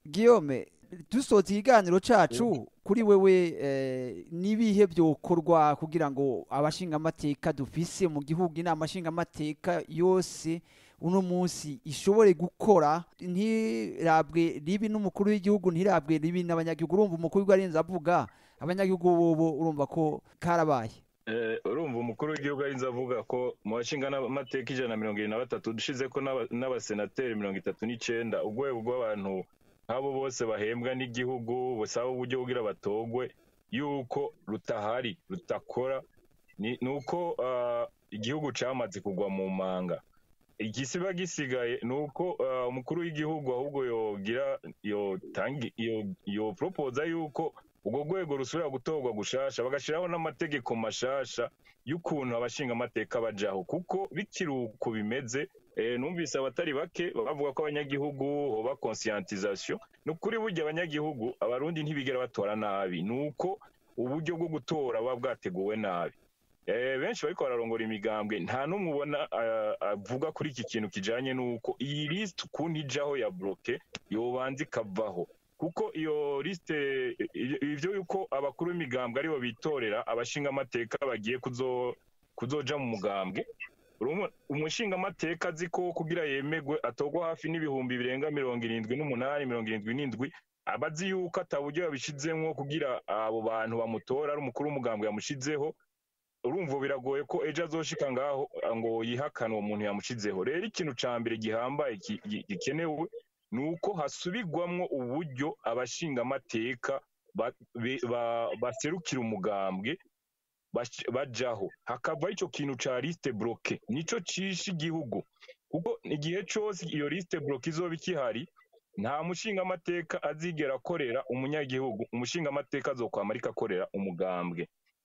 Guillaume dusoza ikiganiro cacu kuri wewe eh, nibihe byokorwa kugira ngo abashingamateka dufise mu gihugu inama nshingamateka yose uno munsi ishobore gukora ntirabwe ribi n'umukuru w'igihugu ntirabwe ribi n'abanyagihugu urumva umukuru w'igihugu arinze avuga abanyagihugu bobo urumva ko karabaye Eh, urumva umukuru w'igihugu arinze avuga ko mu bashinga n'amateka ijana na mirongo irindwi na batatu dushize ko n'aba- n'abasenateri mirongo itatu n'icenda urwego rw'abantu nk'abo bose bahembwa n'igihugu busaba uburyo kugira batogwe yuko rutahari rutakora ni ni uko ah, igihugu camaze kugwa mu manga igisiba gisigaye ni uko ah, umukuru w'igihugu ahubwo yogira yotangi yo yo proposa yuko urwo rwego rusubira gutorwa gushasha bagashiraho n'amategeko mashasha y'ukuntu abashinga amateka bajaho kuko bikiri uko bimeze eh, numvise abatari bake bavuga ko abanyagihugu hoba conscientisation ni ukuri burya abanyagihugu abarundi ntibigera batora nabi ni uko uburyo bwo gutora buba bwateguwe nabi Eh, benshi bariko bararongora imigambwe nta n'umwe ubona ah, avuga kuri iki kintu kijanye n'uko iyi list ukuntu ijaho ya bloke yobanza ikavaho kuko iyo liste i- ivyo yuko abakuru b'imigambwe aribo bitorera abashinga amateka bagiye kuzo kuzoja mu mugambwe Urumva, umushingamateka azi ko kugira yemegwe atorwa hafi n'ibihumbi birenga mirongo irindwi n'umunani mirongo irindwi n'indwi aba azi yuko ata buryo yabishizemwo kugira abo bantu bamutora ari umukuru w'umugambwe yamushizeho urumva biragoye ko ejo azoshika ngaho ngo yihakane uwo muntu yamushizeho rero ikintu ca mbere gihambaye ki- gi- gikenewe ni uko hasubirwamwo uburyo abashingamateka ba- be- ba- baserukira umugambwe bash- bajaho hakavaho ico kintu ca liste bloke nico cishe igihugu kuko igihe cose iyo liste bloke izoba ikihari nta mushingamateka azigera akorera umunyagihugu umushingamateka azokwama ariko akorera umugambwe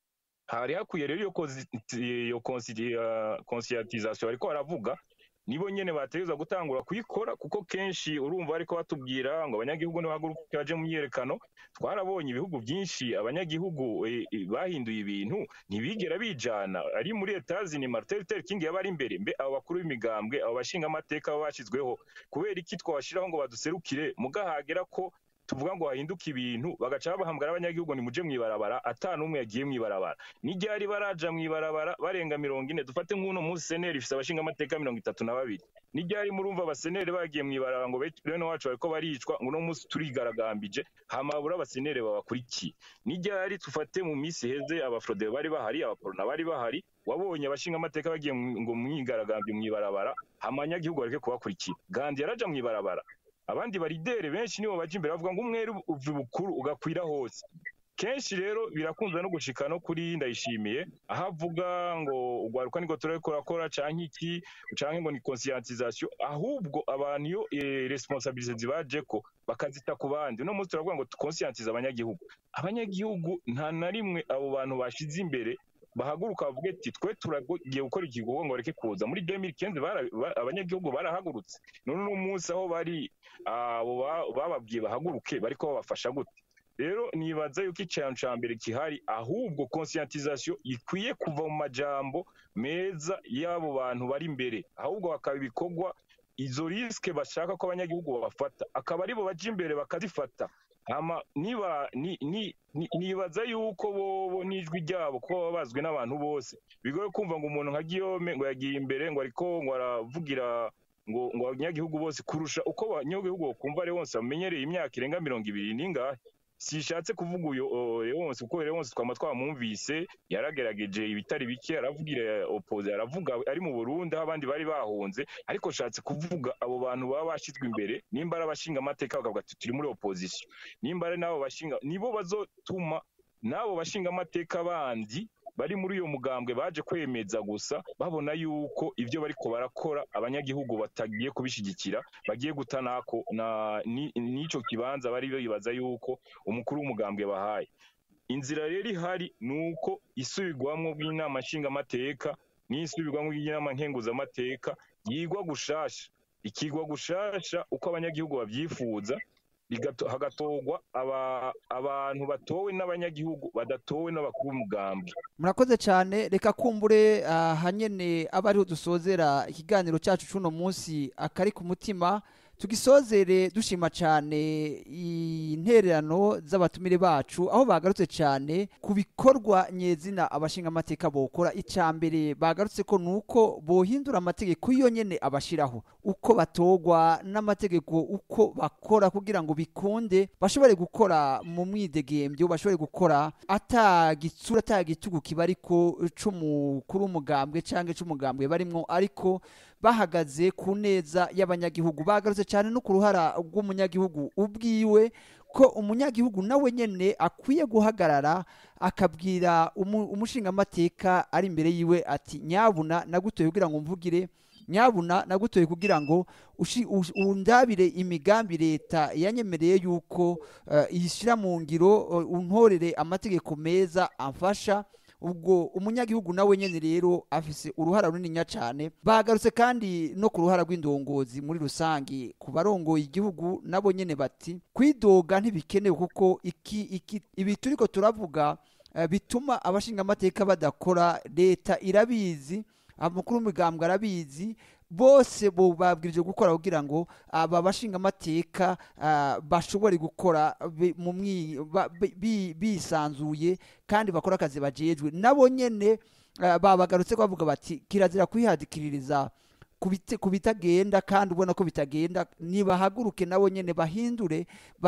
hari hakwiye rero iyo kozi- iyo konsi- ah, conscientisation bariko baravuga nibo nyene bategerezwa gutangura kuyikora kuko kenshi urumva bariko batubwira ngo abanyagihugu nibahaguruke baje mu myiyerekano twarabonye ibihugu byinshi abanyagihugu eh, eh, bahinduye ibintu ntibigera bijana ari muri etazini martin luther king yaba ari imbere mbe abo bakuru b'imigambwe abo bashinga amateka baba bashyizweho kubera iki twabashiraho ngo baduserukire mugahagera ko tuvuga ngo hahinduke ibintu bagaca babahamagara abanyagihugu nimuje mw'ibarabara ata n'umwe yagiye mw'ibarabara n'iryari baraja mw'ibarabara barenga mirongo ine dufate nk'uno munsi seneri ifise abashinga amateka mirongo itatu na babiri n'iryari murumva abaseneri bagiye mw'ibarabara ngo be- bene wacu bariko baricwa ngo uno munsi turigaragambije hama babura abaseneri babakurikiye n'iryari tufate mu minsi iheze abafrodebe bari bahari abaporona bari bahari wabonye abashinga amateka bagiye mu- ngo mwigaragambye mw'ibarabara hama abanyagihugu bareke kubakurikira gandi yaraja mw'ibarabara abandi baridere benshi nibo baja imbere bavuga ngo umwere uva bukuru ugakwira hose kenshi rero birakunze no gushika no kuri ndayishimiye aho avuga ngo ugwaruka niko turariko turakora canke iki canke ngo ni conscientisation ahubwo abantu iyo eh, responsabilité zibajeko bakazita ku bandi uno munsi turavuga ngo conscientize abanyagihugu abanyagihugu nta na rimwe abo bantu bashize imbere bahaguruka bavuge ati twe turagiye gukora igikorwa ngo bareke kuza muri 2015 bara- ba- abanyagihugu barahagurutse none uno munsi aho bari abo ba- bababwiye bahaguruke bariko babafasha gute rero nibaza yuko ikintu ca mbere gihari ahubwo conscientisation ikwiye kuva mu majambo meza y'abo bantu bari imbere ahubwo hakaba ibikorwa izo risike bashaka ko abanyagihugu babafata akaba aribo baja imbere bakazifata hama niba ni, ni, ni, nibaza yuko bobo n'ijwi ryabo ko baba bazwi n'abantu bose bigoye kumva ngo umuntu nka Guillaume ngo yagiye imbere ngo ariko ngo aravugira ngo ngo abanyagihugu bose kurusha uko abanyagihugu bokumva Leonce bamenyereye imyaka irenga mirongo ibiri n'ingahe sishatse kuvuga uyo o, Leonce kuko Leonce twama twamwumvise yaragerageje ibitari bike aravugira opose aravuga ari mu Burundi aho abandi bari bahunze ariko shatse kuvuga abo bantu baba bashizwe imbere nimba ari abashinga amateka bakavuga ati turi muri opposition nimba ari nabo bashinga nibo bazotuma n'abo bashinga amateka bandi bari muri uyo mugambwe baje kwemeza gusa babona yuko ibyo bariko barakora abanyagihugu batagiye kubishigikira bagiye guta nako na ni- n'ico kibanza bari bibaza yuko umukuru w'umugambwe bahaye inzira rero ihari ni uko isubirwamwo bw'inama nshingamateka n'isubirwamwo bw'inama nkenguzamateka yigwa gushasha ikigwa gushasha uko abanyagihugu babyifuza bigato- hagatorwa aba- abantu batowe n'abanyagihugu badatowe n'abakuru b'umugambwe murakoze cyane reka kumbure aha nyene aba ariho dusozera ikiganiro cyacu c'uno munsi akari ku mutima tugisozere dushima cyane intererano z'abatumire bacu aho bagarutse cyane ku bikorwa nyezina abashinga amateka bokora icya mbere bagarutse ko nuko bohindura amategeko iyo nyene abashiraho uko batogwa n'amategeko uko bakora kugira ngo bikunde bashobore gukora mu mwidegembyo bashobore gukora atagitsura atagitugu kiba ariko c'umukuru w'umugambwe canke c'umugambwe barimwo ariko bahagaze ku neza y'abanyagihugu bagarutse cyane no ku ruhara rw'umunyagihugu ubwiwe ko umunyagihugu nawe nyene akwiye guhagarara akabwira umu- umushingamateka ari imbere yiwe ati nyabuna nagutoye kugira ngo mvugire nyabuna nagutoye kugira ngo ushi- ush- undabire imigambi leta yanyemereye yuko eh, iyishyira mu ngiro eh, untorere amategeko meza amfasha ubwo umunyagihugu nawe nyene rero afise uruhara runininya cyane bagarutse kandi no ku ruhara rw'indongozi muri rusange ku barongoye igihugu nabo nyene bati kwidoga ntibikenewe kuko iki iki ibi turiko turavuga eh, bituma abashingamateka badakora leta irabizi amakuru y'umugambwe arabizi bose bo babwirije gukora kugira ngo aba bashingamateka ah, bashobore gukora bi- mu mwi- ba- bi- bi- bisanzuye kandi bakora akazi bajejwe nabo nyene ah, babagarutse bavuga bati kirazira kwihadikiririza ku bite- ku bitagenda kandi ubona ko bitagenda nibahaguruke nabo nyene bahindure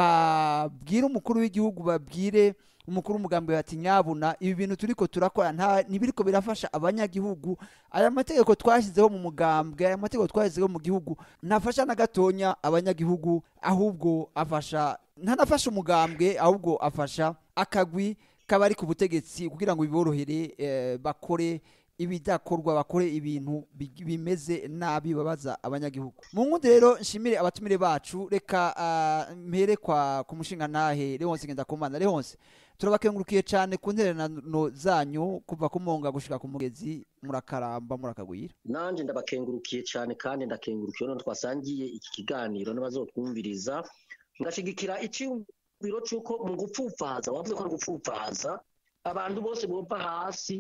babwire umukuru w'igihugu babwire umukuru w'umugambi bati nyabuna ibi bintu turiko turakora nta ntibiriko birafasha abanyagihugu aya mategeko twashyizeho mu mugambwe aya mategeko twashyizeho mu gihugu ntafasha na gatonya abanyagihugu ahubwo afasha ntanafasha umugambwe ahubwo afasha akagwi kaba ari ku butegetsi kugira ngo biborohere eh, bakore ibidakorwa bakore ibintu bi- bimeze nabi babaza abanyagihugu mu nkundi rero nshimire abatumire bacu reka ah, mpere kwa ku mushinga ntahe Leonce Ngendakumana Leonce turabakengurukiye cyane ku ntererano zanyu kuva ku monga gushika ku mugezi murakaramba murakagwira nanje ndabakengurukiye cyane kandi ndakengurukiye no twasangiye iki kiganiro n'abazotwumviriza ngashigikira icyumviro cy'uko mu gupfupfaza wavuze ko ari gupfupfaza abantu bose bumva hasi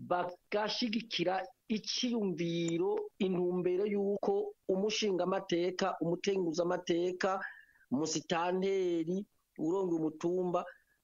bagashigikira icyiyumviro intumbero y'uko umushingamateka umutenguzamateka umusitanteri uronga umutumba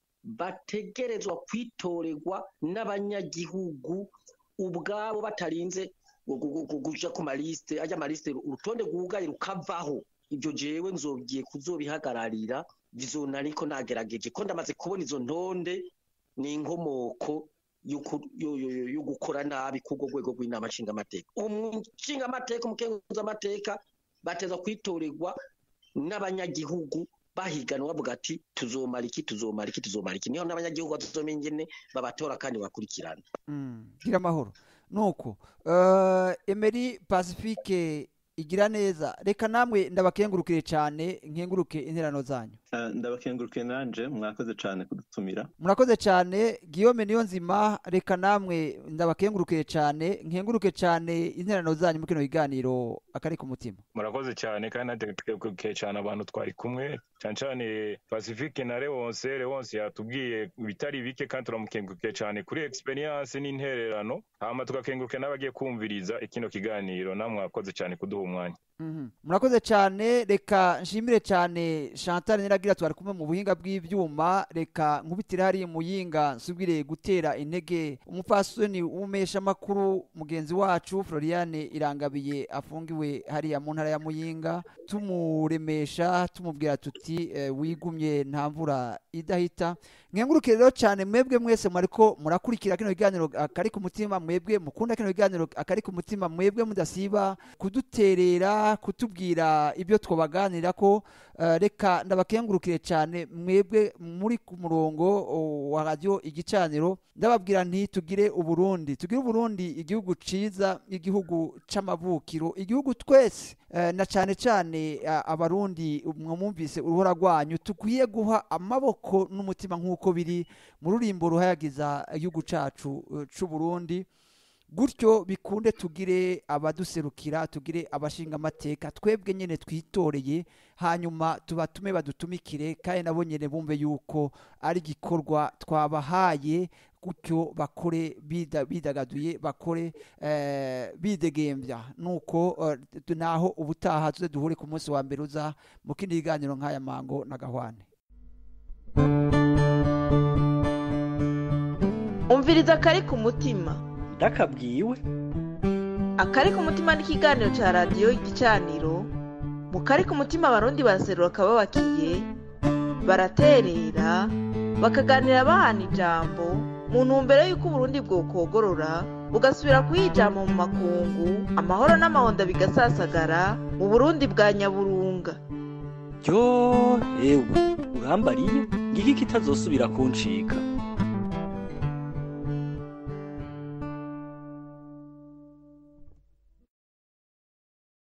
bategerezwa kwitorerwa n'abanyagihugu ubwabo batarinze gu- gu- gu- kuja ku malisite ajya malisite urutonde rwugaye rukavaho ibyo jewe nzobwiye kuzobihagararira bizona ariko nagerageje ko ndamaze kubona izo ntonde ni inkomoko y'uku- yo- yo- yo- yo gukora nabi k'ubwo rwego rw'inama nshingamateka umushingamateka umukenguzamateka bateza kwitorerwa n'abanyagihugu bahiganwa bavuga ati tuzomara iki tuzomara iki tuzomara iki niho n'abanyagihugu bazomenya ingene babatora kandi bakurikirana Mm, gira amahoro nuko uh, Emery Pacifique igira neza reka namwe ndabakengurukire cyane nkenguruke interano zanyu Eh, ndabakengurukiye nanje mwakoze cyane kudutumira murakoze cyane Guillaume niyo nzima reka namwe ndabakengurukire cyane nkenguruke cyane interano zanyu mu kino kiganiro akari ku mutima murakoze cyane kandi nategukiye cyane abantu twari kumwe cyane cyane pacifique na leonce leonce yatubwiye ibitari bike kandi turamukengurukiye cyane kuri experience n'intererano hama tugakenguruka n'abagiye kumviriza ikino kiganiro namwe mwakoze cyane kuduha umwanya Mhm. murakoze cyane reka nshimire cyane chantal niragira twari kumwe mu buhinga bw'ibyuma reka nkubitire hariya muyinga nsubire gutera intege umupfasoni w'umeshamakuru mugenzi wacu floriane irangabiye afungiwe hariya mu ntara ya muyinga tumuremesha tumubwira tuti eh, wigumye nta mvura idahita mwenguruke rero cyane mwebwe mwese mwariko murakurikira kino kiganiro akari ku mutima mwebwe mukunda kino kiganiro akari ku mutima mwebwe mudasiba kuduterera kutubwira ibyo twabaganira ko eh, reka ndabakengurukire cyane mwebwe muri ku murongo o, wa radio igicaniro ndababwira nti tugire uburundi tugire uburundi igihugu ciza igihugu c'amavukiro igihugu twese eh, na cyane cyane eh, abarundi mwumvise uruhora rwanyu tukwiye guha amaboko n'umutima nk'uko biri mu rurimbo ruhayagiza igihugu cacu eh, c'uburundi gutyo bikunde tugire abaduserukira tugire abashinga amateka twebwe nyine twitoreye hanyuma tubatume badutumikire kandi nabo nyine bumve yuko ari igikorwa twabahaye gutyo bakore bida- bidagaduye bakore eh, bidegembya nuko eh, naho ubutaha tuze duhure ku munsi wa mbere uza mu kindi kiganiro nk'aya mango na gahwane umviriza akari ku mutima ndakabwiwe akari ku mutima ni ikiganiro cya radiyo igicaniro mu kari ku mutima abarundi baraserura akababakiye baraterera bakaganira bahana ijambo mu ntumbero y'uko uburundi bwokogorora bugasubira kuyijama mu makungu amahoro n'amahonda bigasasagara mu burundi bwa nyaburunga ryo ewe urambariye ngiki kitazosubira kuncika